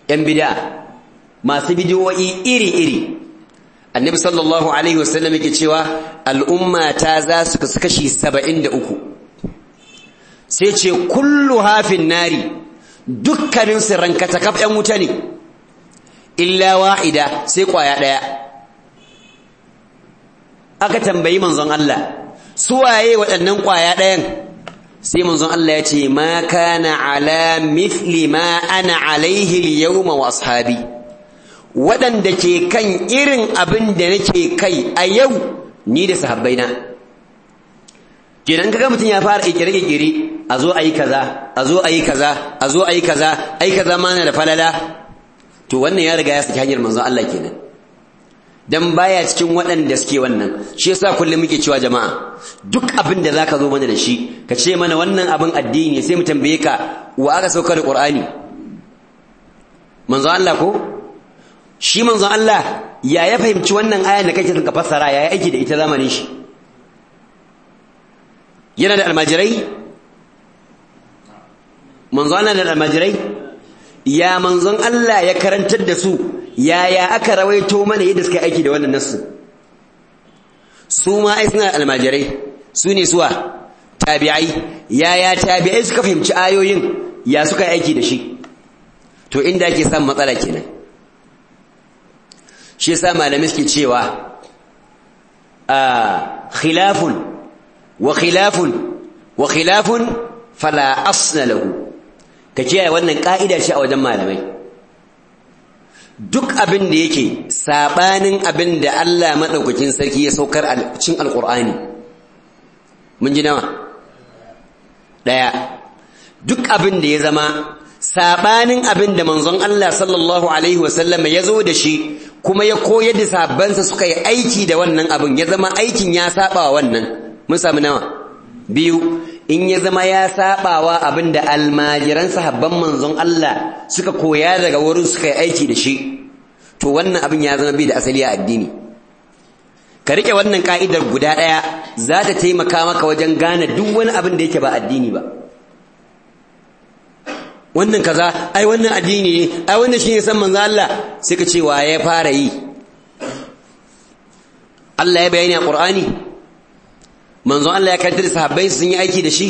'yan bid'a masu bidiyoyi iri-iri annabi sallallahu alaihi wasallam yake cewa al'umma ta za su kasu kashi saba'in da uku sai ce kullu hafin nari dukkanin su rankata kaf 'yan wuta ne illa wa'ida sai kwaya ɗaya aka tambayi manzon Allah su waye waɗannan kwaya ɗayan sai manzon Allah ya ce ma kana ala mithli ma ana alaihi al-yawma wa ashabi waɗanda ke kan irin abin da nake kai a yau ni da sahabbaina kenan kaga mutum ya fara kirkire-kirkire a zo ayi kaza a zo ayi kaza a zo ayi kaza ai kaza ma na da falala to wannan ya riga ya saki hanyar manzon Allah kenan dan baya cikin waɗanda suke wannan shi yasa kullum muke cewa jama'a duk abin da zaka zo mana da shi ka ce mana wannan abin addini sai mu tambaye ka wa aka sauka da Qur'ani manzon Allah ko shi manzon Allah ya ya fahimci wannan ayan da kake ka fassara ya aiki da ita zamanin shi yana da almajirai manzon Allah da almajirai ya manzon Allah ya karantar da su yaya aka rawaito mana yadda suka aiki da wannan nassu su ma ai suna almajirai su ne suwa tabi'ai yaya tabi'ai suka fahimci ayoyin ya suka aiki da shi to inda ake samun matsala kenan shi yasa malamai suke cewa a khilafun wa khilafun wa khilafun fala asna lahu ka kiyaye wannan ka'ida ce a wajen malamai duk abin da yake sabanin abin da Allah madaukakin sarki ya saukar a cikin alqur'ani mun ji nawa daya duk abin da ya zama sabanin abin da manzon Allah sallallahu alaihi wasallam ya zo da shi kuma ya koyar da sahabbansa suka yi aiki da wannan abin ya zama aikin ya saba wa wannan mun samu nawa biyu in ya zama ya sabawa abin da almajiran sahabban manzon Allah suka koya daga wurin suka yi aiki da shi to wannan abin ya zama bai da asali a addini ka rike wannan ka'idar guda ɗaya za ta taimaka maka wajen gane duk wani abin da yake ba addini ba wannan kaza ai wannan addini ne ai wannan shine san manzon Allah sai ka ce wa ya fara yi Allah ya bayani a Qur'ani manzon Allah ya kaddara sahabbai sun yi aiki da shi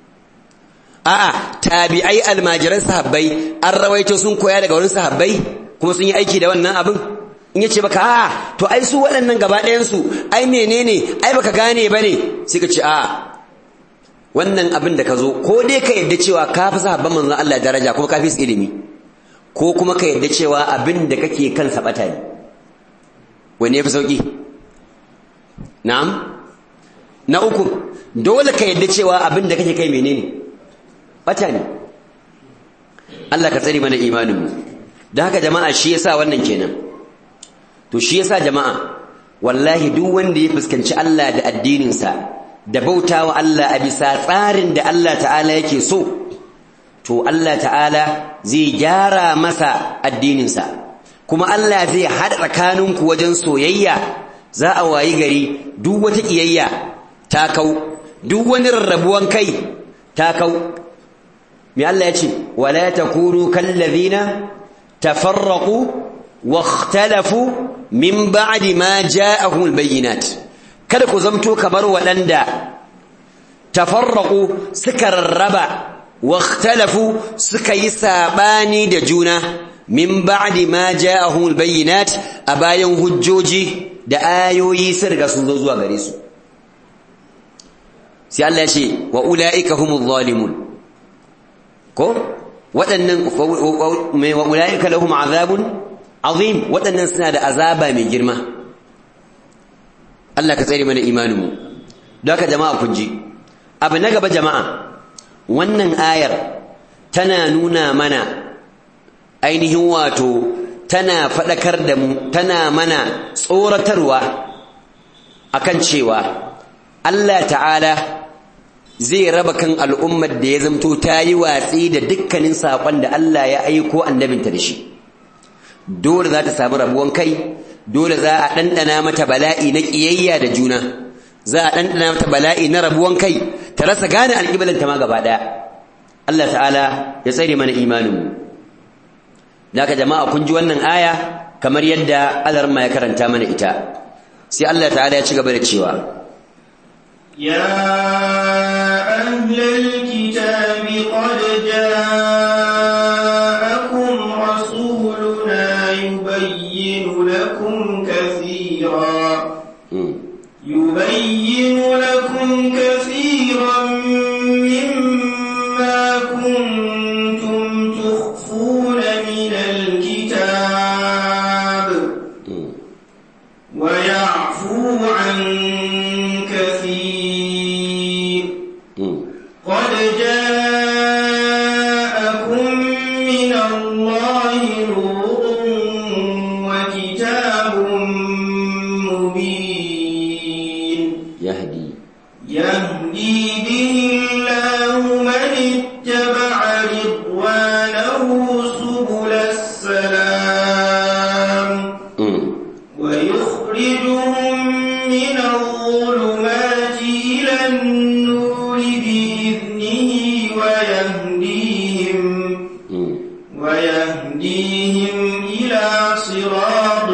a'a tabi'ai almajiran sahabbai an rawaito sun koya daga wurin sahabbai kuma sun yi aiki da wannan abin in yace baka a'a to ai su waɗannan gaba ɗayan su ai menene ai baka gane bane sai ka ce a'a wannan abin da ka zo ko dai ka yadda cewa ka fi sahabban manzon Allah daraja kuma ka fi su ilimi ko kuma ka yadda cewa abin da kake kan sabata ne wani ya fi sauki na'am na uku dole ka yadda cewa abin da kake kai menene bata ne Allah ka tsare mana imaninmu da haka jama'a shi yasa wannan kenan to shi yasa jama'a wallahi duk wanda ya fuskanci Allah da addininsa da bautawa Allah a bisa tsarin da Allah ta'ala yake so to Allah ta'ala zai gyara masa addininsa kuma Allah zai haɗa tsakaninku wajen soyayya za a wayi gari duk wata ƙiyayya ta kau duk wani rarrabuwan kai ta kau me Allah ya ce wala takunu kallazina tafarraqu واختلفوا من بعد ما جاءهم البينات kada ku zamto kamar waɗanda tafarraqu suka rarraba واختلفوا suka yi sabani da juna min ba'di ma ja'ahum albayyinat a bayan hujjoji da ayoyi sun riga sun zo zuwa gare su sai Allah ya ce wa ulaika humuz zalimun ko waɗannan wa ulaika lahum azabun azim waɗannan suna da azaba mai girma Allah ka tsare mana imaninmu don haka jama'a kun ji abu na gaba jama'a wannan ayar tana nuna mana ainihin wato tana faɗakar da mu tana mana tsoratarwa akan cewa Allah ta'ala zai raba kan al'ummar da ya zamto ta yi watsi da dukkanin saƙon da Allah ya aiko annabinta da shi dole za ta samu rabuwan kai dole za a ɗanɗana mata bala'i na ƙiyayya da juna za a ɗanɗana mata bala'i na rabuwan kai ta rasa gane alƙibalanta ma gaba ɗaya Allah ta'ala ya tsare mana imaninmu naka jama'a kun ji wannan aya kamar yadda alarma ya karanta mana ita sai Allah ta'ala ya ci gaba da cewa ya ahlal kitabi qad ja'akum rasuluna yubayyinu lakum kathira yubayyinu lakum kathiran mimma kuntum tukhfuna min alkitab ويعفو عن كثير قد جاءكم من الله نور وكتاب مبين yahdi يهدي به الله من اتبع رضوانه سبل السلام ويخرجهم من الظلمات إلى النور بإذنه ويهديهم ويهديهم إلى صراط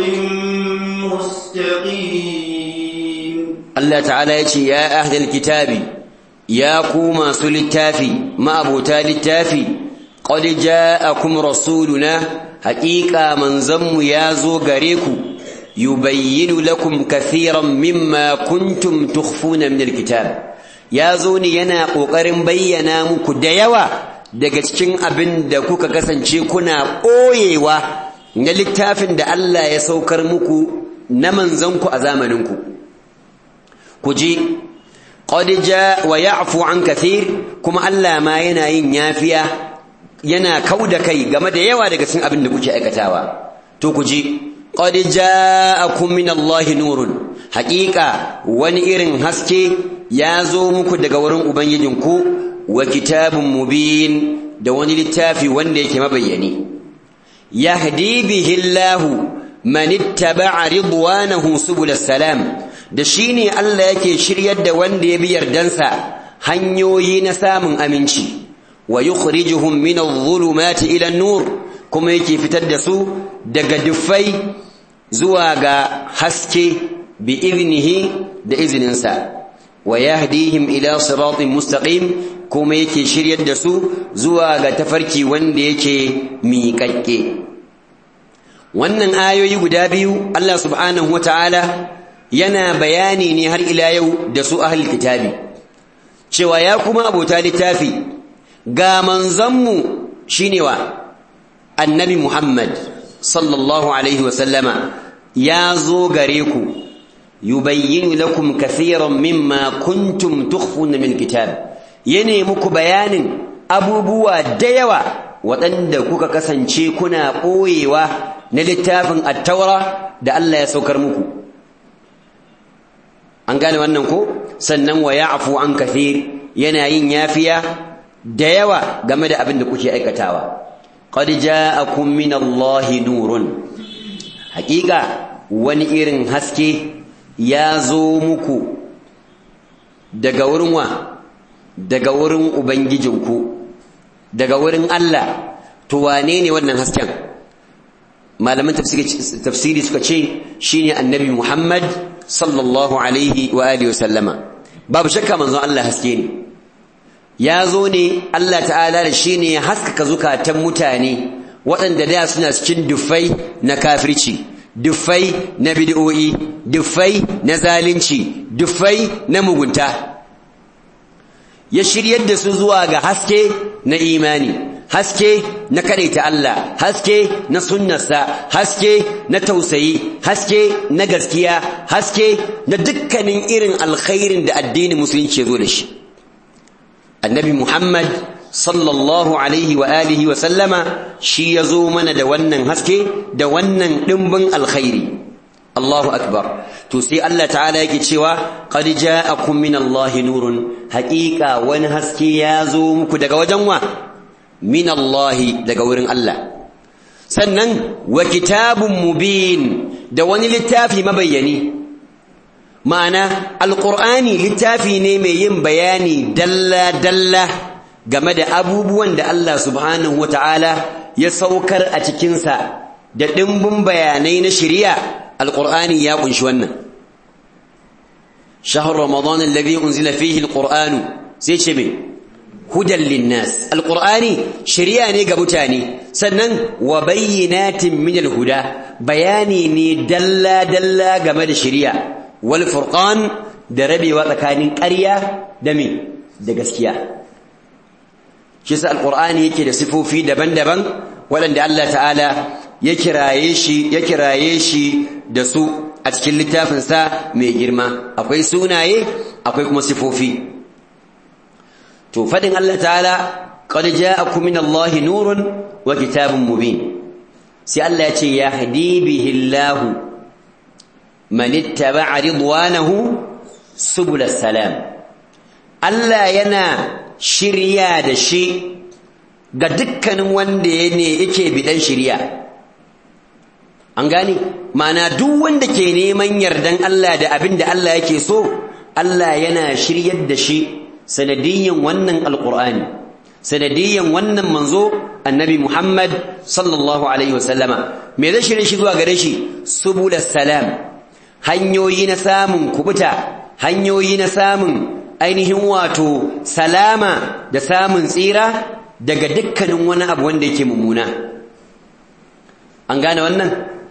مستقيم Allah ta'ala ya ce ya ahlal kitabi ya ku masu littafi ma'abuta littafi qad ja'akum rasuluna haqiqa manzanmu ya zo gare ku yubayyinu lakum kathiran mimma kuntum tukhfuna min alkitab ya zo ne yana kokarin bayyana muku da yawa daga cikin abin da kuka kasance kuna ɓoyewa na littafin da Allah ya saukar muku na manzanku a zamaninku ku ji qad ja wa ya'fu an kathir kuma Allah ma yana yin yafiya yana kauda kai game da yawa daga cikin abin da kuke aikatawa to ku ji qad ja'akum min Allah nurun haqiqa wani irin haske ya zo muku daga wurin ubangijinku wa kitabun mubin da wani littafi wanda yake mabayyani yahdi bihi Allah man ittaba'a ridwanahu subul salam da shi ne Allah yake shiryar da wanda ya bi yardansa hanyoyi na samun aminci wa yukhrijuhum min adh-dhulumati ila an-nur kuma yake fitar da su daga dufai zuwa ga haske bi iznihi da izininsa wa yahdihim ila siratin mustaqim kuma yake shiryar da su zuwa ga tafarki wanda yake miƙaƙƙe wannan ayoyi guda biyu Allah subhanahu wataala yana bayani ne har ila yau da su ahlul kitabi cewa ya kuma abota littafi ga manzanmu shine wa annabi Muhammad sallallahu alaihi wa sallama ya zo gare ku yubayyinu lakum kathiran mimma kuntum tukhfuna min kitab yana muku bayanin abubuwa da yawa waɗanda kuka kasance kuna ɓoyewa na littafin attaura da Allah ya saukar muku an gane wannan ko sannan wa ya'fu an kathir yana yin yafiya da yawa game da abin da kuke aikatawa qad ja'akum min Allahi nurun haƙiƙa wani irin haske ya zo muku daga wurin wa daga wurin ubangijinku daga wurin Allah to wane ne wannan hasken malaman tafsiri suka ce shine annabi Muhammad sallallahu alaihi wa alihi wasallama babu shakka manzon Allah haske ne ya zo ne Allah ta'ala da shi ne haskaka zukatan mutane waɗanda da suna cikin dufai na kafirci dufai na bid'o'i dufai na zalunci dufai na mugunta ya shiryar da su zuwa ga haske na imani haske na kadaita Allah haske na sunnarsa haske na tausayi haske na gaskiya haske na dukkanin irin alkhairin da addinin musulunci ya zo da shi annabi Muhammad sallallahu alaihi wa alihi wa sallama shi ya zo mana da wannan haske da wannan dimbin alkhairi Allahu akbar to sai Allah ta'ala yake cewa qad ja'akum min Allahi nurun haqiqa wani haske ya zo muku daga wajen wa min Allahi daga wurin Allah sannan wa kitabun mubin da wani littafi mabayyani ma'ana alqur'ani littafi ne mai yin bayani dalla dalla game da abubuwan da Allah subhanahu wata'ala ya saukar a cikinsa da ɗimbin bayanai na shari'a alƙur'ani ya ƙunshi wannan shahar ramadan alladhi unzila fihi alqur'anu sai ce me hudan linnas alqur'ani shari'a ne ga mutane sannan wa bayyinatin min alhuda bayani ne dalla dalla game da shari'a wal furqan da rabewa tsakanin ƙarya da me da gaskiya shi sa alqur'ani yake da sifofi daban-daban waɗanda Allah ta'ala ya kiraye shi ya kiraye shi da su a cikin littafinsa mai girma akwai sunaye akwai kuma sifofi to fadin Allah ta'ala qad ja'akum min Allah nurun wa kitabun mubin sai Allah ya ce yahdi bihi Allah man ittaba'a ridwanahu subul salam Allah yana shirya da shi ga dukkanin wanda ne yake bidan shirya an gane mana duk wanda ke neman yardan Allah da abin da Allah yake so Allah yana shiryar da shi sanadiyyan wannan alqur'ani sanadiyyan wannan manzo annabi Muhammad sallallahu alaihi wasallama me zai shirye shi zuwa gare shi subulas salam hanyoyi na samun kubuta hanyoyi na samun ainihin wato salama da samun tsira daga dukkanin wani abu wanda yake mummuna an gane wannan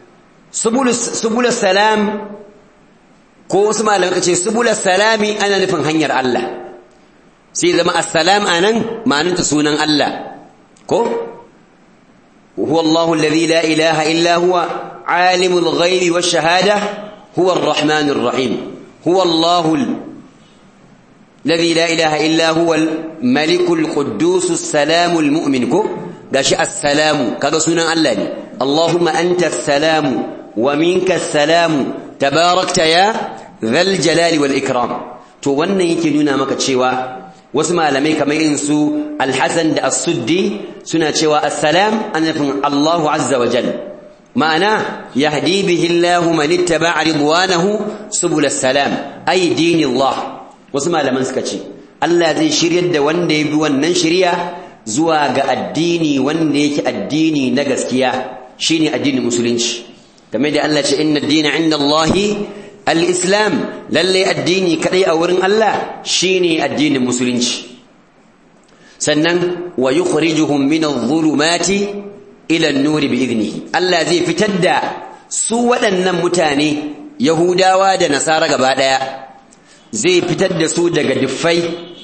subul salam ko wasu malamai kace subul salami ana nufin hanyar Allah sai zama assalam anan ma'anarta sunan Allah ko huwa Allahu alladhi la ilaha illa huwa alimul ghaibi wash shahada huwa arrahmanur rahim huwa Allahu الذي لا إله إلا هو الملك القدوس السلام المؤمن كو gashi assalamu kaga sunan Allah ne Allahumma anta assalamu wa minka assalamu tabarakta ya dhal jalali wal ikram to wannan yake nuna maka cewa wasu malamai kamar irin su Al-Hasan da As-Suddi suna cewa assalam ana nufin Allahu azza wa jalla ma'ana yahdi bihi Allahu man ittaba'a ridwanahu subul salam ay dinillah wasu malaman suka ce Allah zai shiryar da wanda ya bi wannan shirya zuwa ga addini wanda yake addini na gaskiya shine addinin musulunci kamar da Allah ce inna ad-dina 'inda Allahi al-islam lalle addini kadai a wurin Allah shine addinin musulunci sannan wa yukhrijuhum min adh-dhulumati ila an-nur bi idnihi Allah zai fitar da su waɗannan mutane Yahudawa da Nasara gaba daya zai fitar da su daga duffai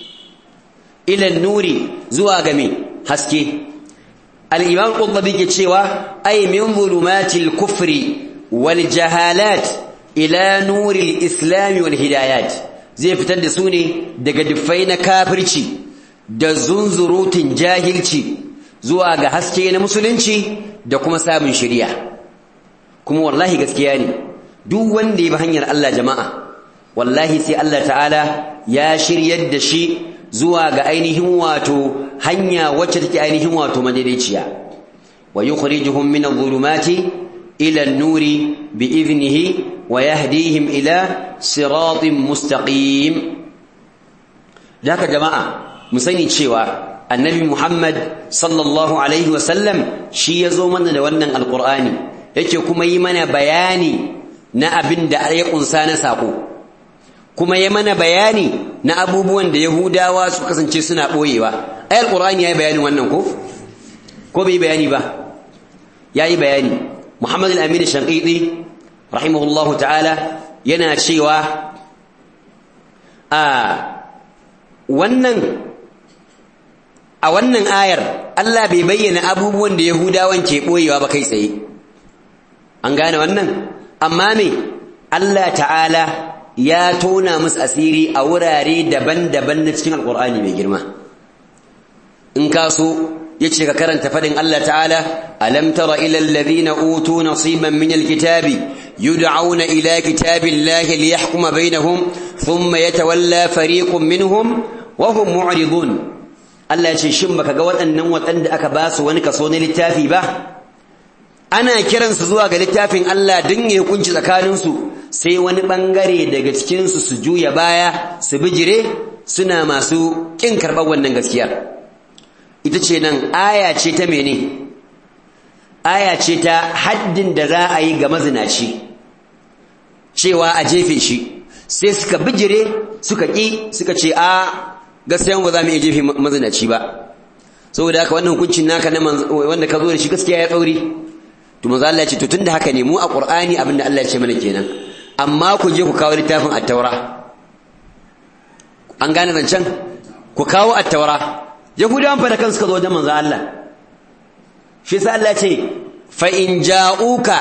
ilan nuri zuwa ga me haske al-imam qurtubi ke cewa ay min zulumatil kufri wal jahalat ila nuril islam wal hidayat zai fitar da su ne daga duffai na kafirci da zunzurutun jahilci zuwa ga haske na musulunci da kuma samun shari'a kuma wallahi gaskiya ne duk wanda ya bi hanyar Allah jama'a wallahi sai Allah ta'ala ya shiryar da shi zuwa ga ainihin wato hanya wacce take ainihin wato madaidaiciya wa yukhrijuhum min adh-dhulumati ila an-nuri bi'idhnihi wa yahdihim ila siratin mustaqim daka jama'a mu sani cewa annabi Muhammad sallallahu alaihi wasallam shi yazo mana da wannan alqur'ani yake kuma yi mana bayani na abin da ya kunsa na sako kuma ya mana bayani na abubuwan da Yahudawa su kasance suna boyewa ayar Qur'ani yayi bayani wannan ko ko bai bayani ba yayi bayani Muhammad al-Amin Shanqiti rahimahullahu ta'ala yana cewa a wannan a wannan ayar Allah bai bayyana abubuwan da Yahudawan ke boyewa ba kai tsaye an gane wannan amma me Allah ta'ala ya tona musu asiri a wurare daban-daban na cikin alkur'ani mai girma in ka so yace ka karanta fadin Allah ta'ala alam tara ila alladhina utu nasiban min alkitabi yud'auna ila kitabillahi liyahkuma bainahum thumma yatawalla fariqun minhum wa hum mu'ridun Allah yace shin baka ga waɗannan waɗanda aka ba su wani kaso na littafi ba ana kiransu zuwa ga littafin Allah din ya hukunci tsakaninsu sai wani bangare daga cikinsu su juya baya su bijire suna masu kin karɓar wannan gaskiyar ita ce nan aya ce ta mene aya ce ta haddin da za a yi ga mazinaci cewa a jefe shi sai suka bijire suka ƙi suka ce a gaskiya ba za mu iya jefe mazinaci ba saboda haka wannan hukuncin naka na wanda ka zo da shi gaskiya ya tsauri to manzo Allah ya ce to tunda haka ne mu a Qur'ani abinda Allah ya ce mana kenan amma ku je ku kawo littafin at-taura an gane zancen ku kawo at-taura yahudawan fa da kansu ka zo wajen manzo Allah shi yasa Allah ya ce fa in ja'uka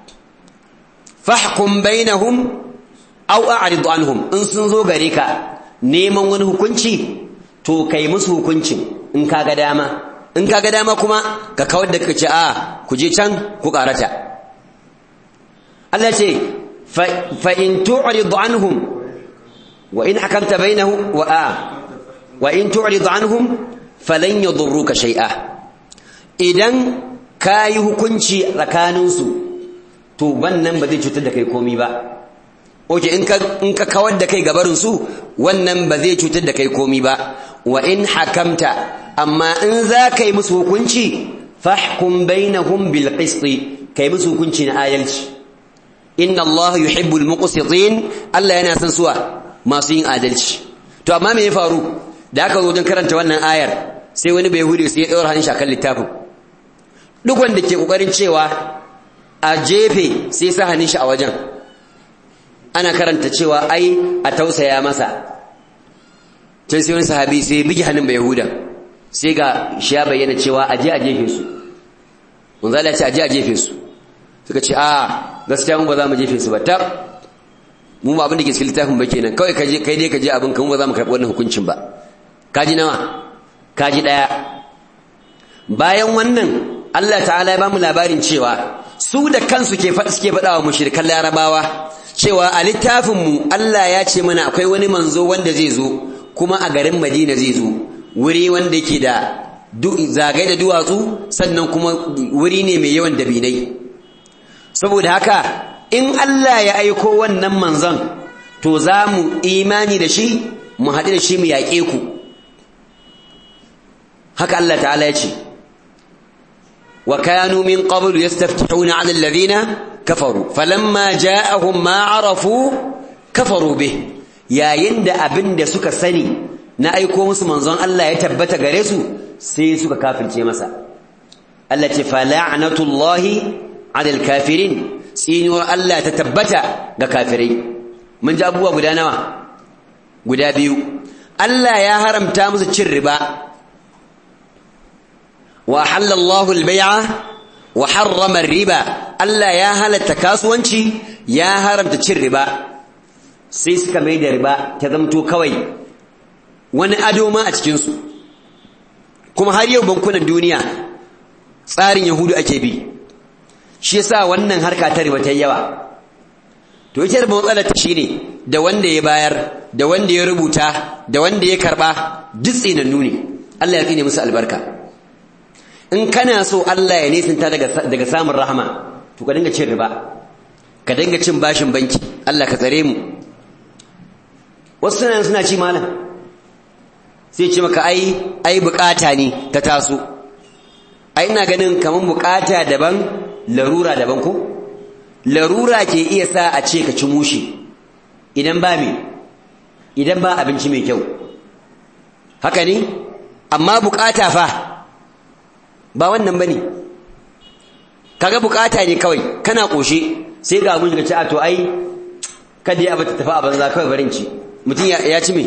fahkum bainahum aw a'rid anhum in sun zo gare ka neman wani hukunci to kai musu hukuncin in kaga dama in kaga dama kuma ka kawar da kace a ku je can ku karata Allah ce fa in tu'rid anhum wa in hakamta bainahum wa a wa in tu'rid anhum falan yadurruka shay'a idan kayi hukunci tsakaninsu to wannan ba zai cutar da kai komai ba oke in ka in ka kawar da kai gabarin su wannan ba zai cutar da kai komai ba wa in hakamta amma in za ka yi musu hukunci fahkum bainahum bil qist kai musu hukunci na adalci inna Allah yuhibbul muqsitin Allah yana son suwa masu yin adalci to amma me ya faru da aka zo don karanta wannan ayar sai wani bai hude sai ya daura hannun shakan littafin duk wanda ke kokarin cewa a jefe sai sa hannun shi a wajen ana karanta cewa ai a tausaya masa can sai wani sahabi sai bigi hannun bai yahuda sai ga shi ya bayyana cewa a je a jefe su mun zala ce a je a jefe su suka ce a gaskiya mu ba za mu jefe su ba tab mu ba abin da ke cikin littafin ba kenan kawai kai dai ka je abin kan ba za mu karɓi wannan hukuncin ba kaji nawa kaji ɗaya bayan wannan Allah ta'ala ya ba mu labarin cewa su da kansu ke faɗa suke faɗa wa mushrikan larabawa cewa a littafin mu Allah ya ce mana akwai wani manzo wanda zai zo kuma a garin Madina zai zo wuri wanda yake da zagai da duwatsu sannan kuma wuri ne mai yawan dabinai saboda haka in Allah ya aiko wannan manzon to za mu imani da shi mu haɗu da shi mu yaƙe ku haka Allah ta'ala ya ce wa kanu min qablu yastaftihuna 'ala alladhina kafaru falamma ja'ahum ma 'arafu kafaru bih yayin da abin da suka sani na aiko musu manzon Allah ya tabbata gare su sai suka kafirce masa Allah ce fala'natullahi 'ala al-kafirin tsinuwar Allah ta tabbata ga kafirai mun ji abubuwa guda nawa guda biyu Allah ya haramta musu cin riba wa halallahu al-bai'a wa harrama riba Allah ya halatta kasuwanci ya haramta cin riba sai suka mai da riba ta zamto kawai wani ado ma a cikin su kuma har yau bankunan duniya tsarin yahudu ake bi shi yasa wannan harka ta riba ta yawa to ita da matsalar ta shine da wanda ya bayar da wanda ya rubuta da wanda ya karba duk tsinannu ne Allah ya tsine musu albarka in kana so Allah ya nisanta daga daga samun rahama to ka dinga cin riba ka dinga cin bashin banki Allah ka tsare mu wasu suna suna ci malam sai ce maka ai ai bukata ne ta taso ai ina ganin kaman bukata daban larura daban ko larura ke iya sa a ce ka ci mushi idan ba me idan ba abinci mai kyau haka ne amma bukata fa ba wannan bane kaga bukata ne kawai kana koshe sai ga mun ga ci a to ai kada ya bata tafi a banza kawai barin ci mutum ya ci me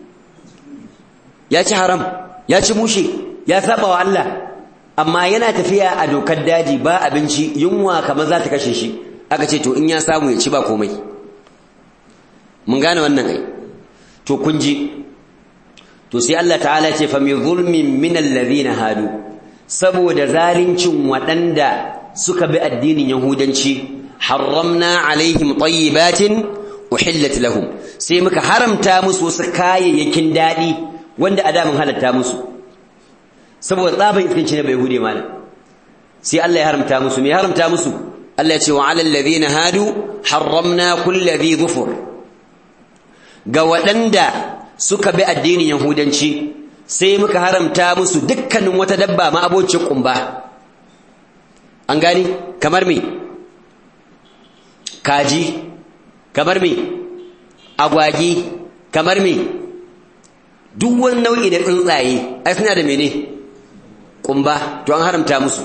ya ci haram ya ci mushe ya saba wa Allah amma yana tafiya a dokar daji ba abinci yunwa kamar za ta kashe shi aka ce to in ya samu ya ci ba komai mun gane wannan ai to kun ji to sai Allah ta'ala ce fa min zulmin min alladhina hadu saboda zalincin waɗanda suka bi addinin yahudanci harramna alaihim tayyibatin uhillat lahum sai muka haramta musu wasu kayayyakin daɗi wanda a da mun halatta musu saboda tsaban iskanci na bai hude mana sai Allah ya haramta musu me haramta musu Allah ya ce wa alal ladina hadu harramna kulli dhi dhufur ga waɗanda suka bi addinin yahudanci sai muka haramta musu dukkanin wata dabba ma abocin kumba an gani kamar me kaji kamar me agwagi kamar me duk wani nau'i da tsuntsaye ai suna da mene kumba to an haramta musu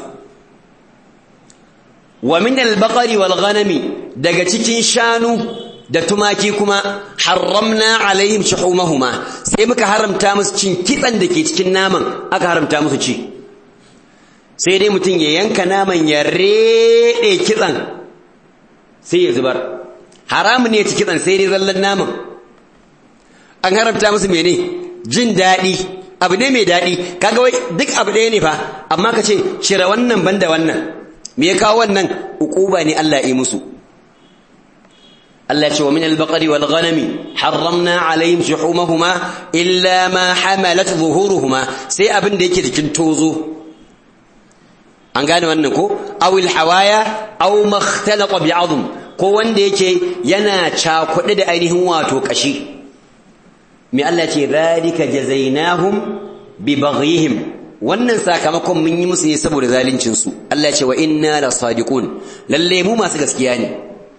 wa min al-baqari wal ghanami daga cikin shanu da tumaki kuma haramna alaihim shuhumahuma sai muka haramta musu cin kitsan da ke cikin naman aka haramta musu ci sai dai mutum ya yanka naman ya rede kitsan sai ya zubar haramun ne ci kitsan sai dai zallan naman an haramta musu mene jin daɗi abu ne mai daɗi kaga wai duk abu ɗaya ne fa amma ka ce cire wannan banda wannan me ya kawo wannan uquba ne Allah yi musu Allah ce wa min al-baqari wal ghanami harramna alaihim shuhumahuma illa ma hamalat zuhuruhuma sai abin da yake cikin tozo an gane wannan ko aw al-hawaya aw makhtalaqa bi'azm ko wanda yake yana cakuɗe da ainihin wato kashi me Allah ce zalika jazainahum bi baghihim wannan sakamakon mun yi musu ne saboda zalincin su Allah ce wa inna la sadiqun lalle mu masu gaskiya ne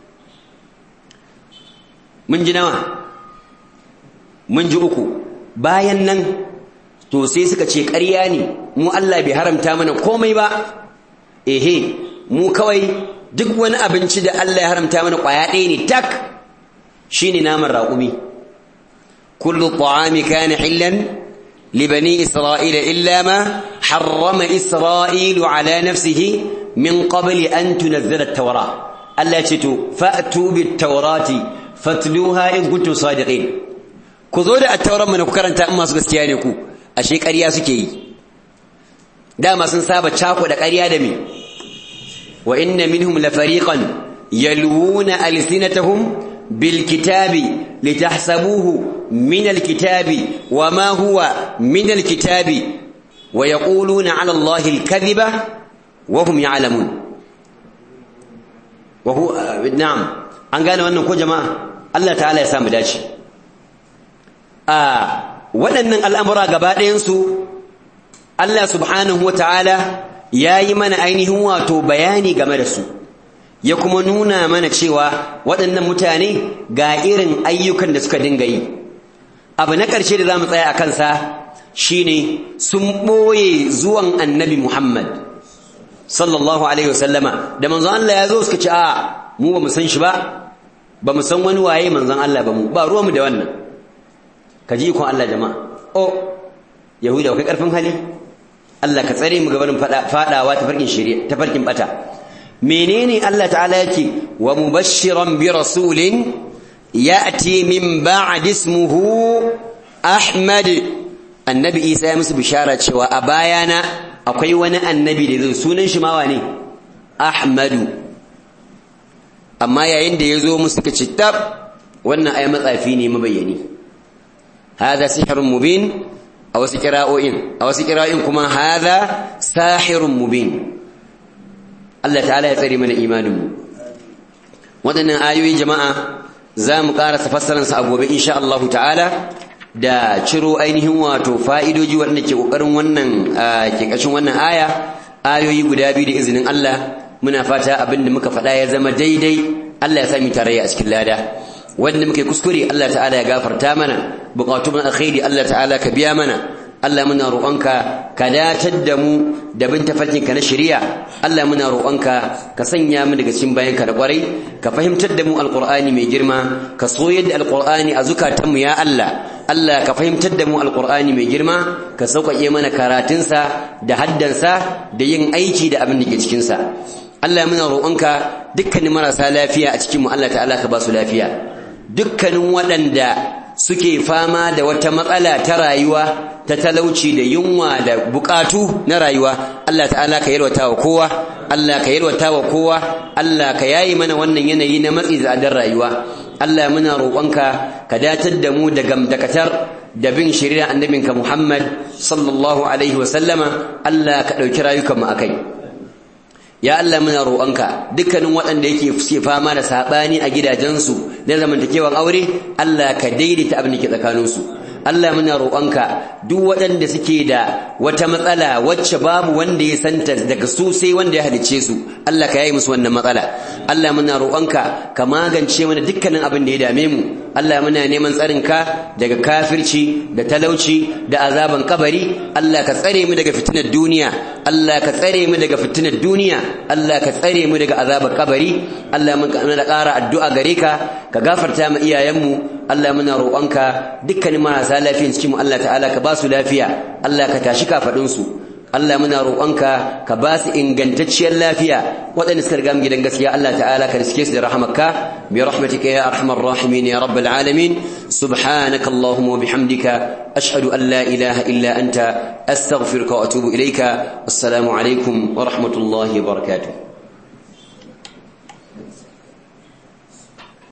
mun ji nawa mun ji uku bayan nan to sai suka ce ƙarya ne mu Allah bai haramta mana komai ba ehe mu kawai duk wani abinci da Allah ya haramta mana ƙwaya ɗaya ne tak shine naman raƙumi kullu ta'ami kana hillan لبني إسرائيل إلا ما حرم إسرائيل على نفسه من قبل أن تنزل التوراة ألا تتو فأتوا بالتوراة فاتلوها إن كنتم صادقين كذول التوراة من كرنت أما سكستيانكو أشيك أريا سكي داما سنسابة شاكو لك أريا دمي وإن منهم لفريقا يلوون ألسنتهم بالكتاب لتحسبوه من الكتاب وما هو من الكتاب ويقولون على الله الكذب وهم يعلمون وهو نعم an gane wannan ko jama'a Allah ta'ala ya samu dace a waɗannan al'amura gaba ɗayansu Allah subhanahu wa ta'ala ya yi mana ainihin wato bayani game da su ya kuma nuna mana cewa waɗannan mutane ga irin ayyukan da suka dinga yi abu na ƙarshe da za mu tsaya a kansa shine sun ɓoye zuwan annabi Muhammad sallallahu alaihi wasallama da manzon Allah ya zo suka ce a mu ba mu san shi ba ba mu san wani waye manzon Allah ba mu ba ruwanmu da wannan ka ji ikon Allah jama'a o yahuda kai karfin hali Allah ka tsare mu gabanin fadawa ta farkin shari'a ta farkin bata menene Allah ta'ala yake wa mubashiran bi rasulin ya'ti min ba'd ismuhu Ahmad annabi Isa ya musu bishara cewa a bayana akwai wani annabi da zai sunan shi mawa ne Ahmadu amma yayin da yazo musu suka ce tab wannan ai matsafi ne mabayyani hada sihrun mubin a wasu kira'o'in a wasu kira'o'in kuma hada sahirun mubin Allah ta'ala ya tsare mana imaninmu waɗannan ayoyi jama'a za mu ƙarasa fassararsa a gobe insha Allah ta'ala da ciro ainihin wato fa'idoji waɗanda ke ƙoƙarin wannan ke ƙashin wannan aya ayoyi guda biyu da izinin Allah muna fata abin da muka faɗa ya zama daidai Allah ya sami tarayya a cikin lada wanda muke kuskure Allah ta'ala ya gafarta mana buƙatun alkhairi Allah ta'ala ka biya mana Allah muna roƙonka ka datar da mu da bin tafarkinka na shari'a Allah muna roƙonka ka sanya mu daga cikin bayanka da ƙwarai ka fahimtar da mu alƙur'ani mai girma ka soyar da alƙur'ani a zukatanmu ya Allah Allah ka fahimtar da mu alƙur'ani mai girma ka sauƙaƙe mana karatunsa da haddansa da yin aiki da abin da ke cikinsa Allah muna roƙonka dukkanin marasa lafiya a cikinmu Allah ta'ala ka ba su lafiya dukkanin waɗanda suke fama da wata matsala ta rayuwa ta talauci da yunwa da bukatu na rayuwa Allah ta'ala ka yalwata wa kowa Allah ka yalwata wa kowa Allah ka yayi mana wannan yanayi na matsi zadar rayuwa Allah muna roƙonka ka datar da mu da gamdakatar da bin shari'a annabinka Muhammad sallallahu alaihi wa sallama Allah ka ɗauki rayukanmu akai ya Allah muna roƙonka dukkanin waɗanda yake suke fama da saɓani a gidajensu na zamantakewar aure Allah ka daidaita abin da ke tsakaninsu Allah muna roƙonka duk waɗanda suke da wata matsala wacce babu wanda ya santa daga su sai wanda ya halice su Allah ka yayi musu wannan matsala Allah muna roƙonka ka magance mana dukkanin abin da ya dame mu Allah muna neman tsarinka daga kafirci da talauci da azaban kabari Allah ka tsare mu daga fitinar duniya Allah ka tsare mu daga fitinar duniya Allah ka tsare mu daga azabar kabari Allah mun da ƙara addu'a gare ka ka gafarta mu iyayenmu Allah muna roƙonka dukkanin marasa lafiyan cikin mu Allah ta'ala ka ba su lafiya Allah ka tashi kafadun su Allah muna roƙonka ka ba su ingantacciyar lafiya waɗanda suka riga mu gidan gaskiya Allah ta'ala ka riske su da rahamarka bi rahmatika ya arhamar rahimin ya rabbal alamin subhanaka allahumma wa bihamdika ashhadu an la ilaha illa anta astaghfiruka wa atubu ilayka assalamu alaikum wa rahmatullahi wa barakatuh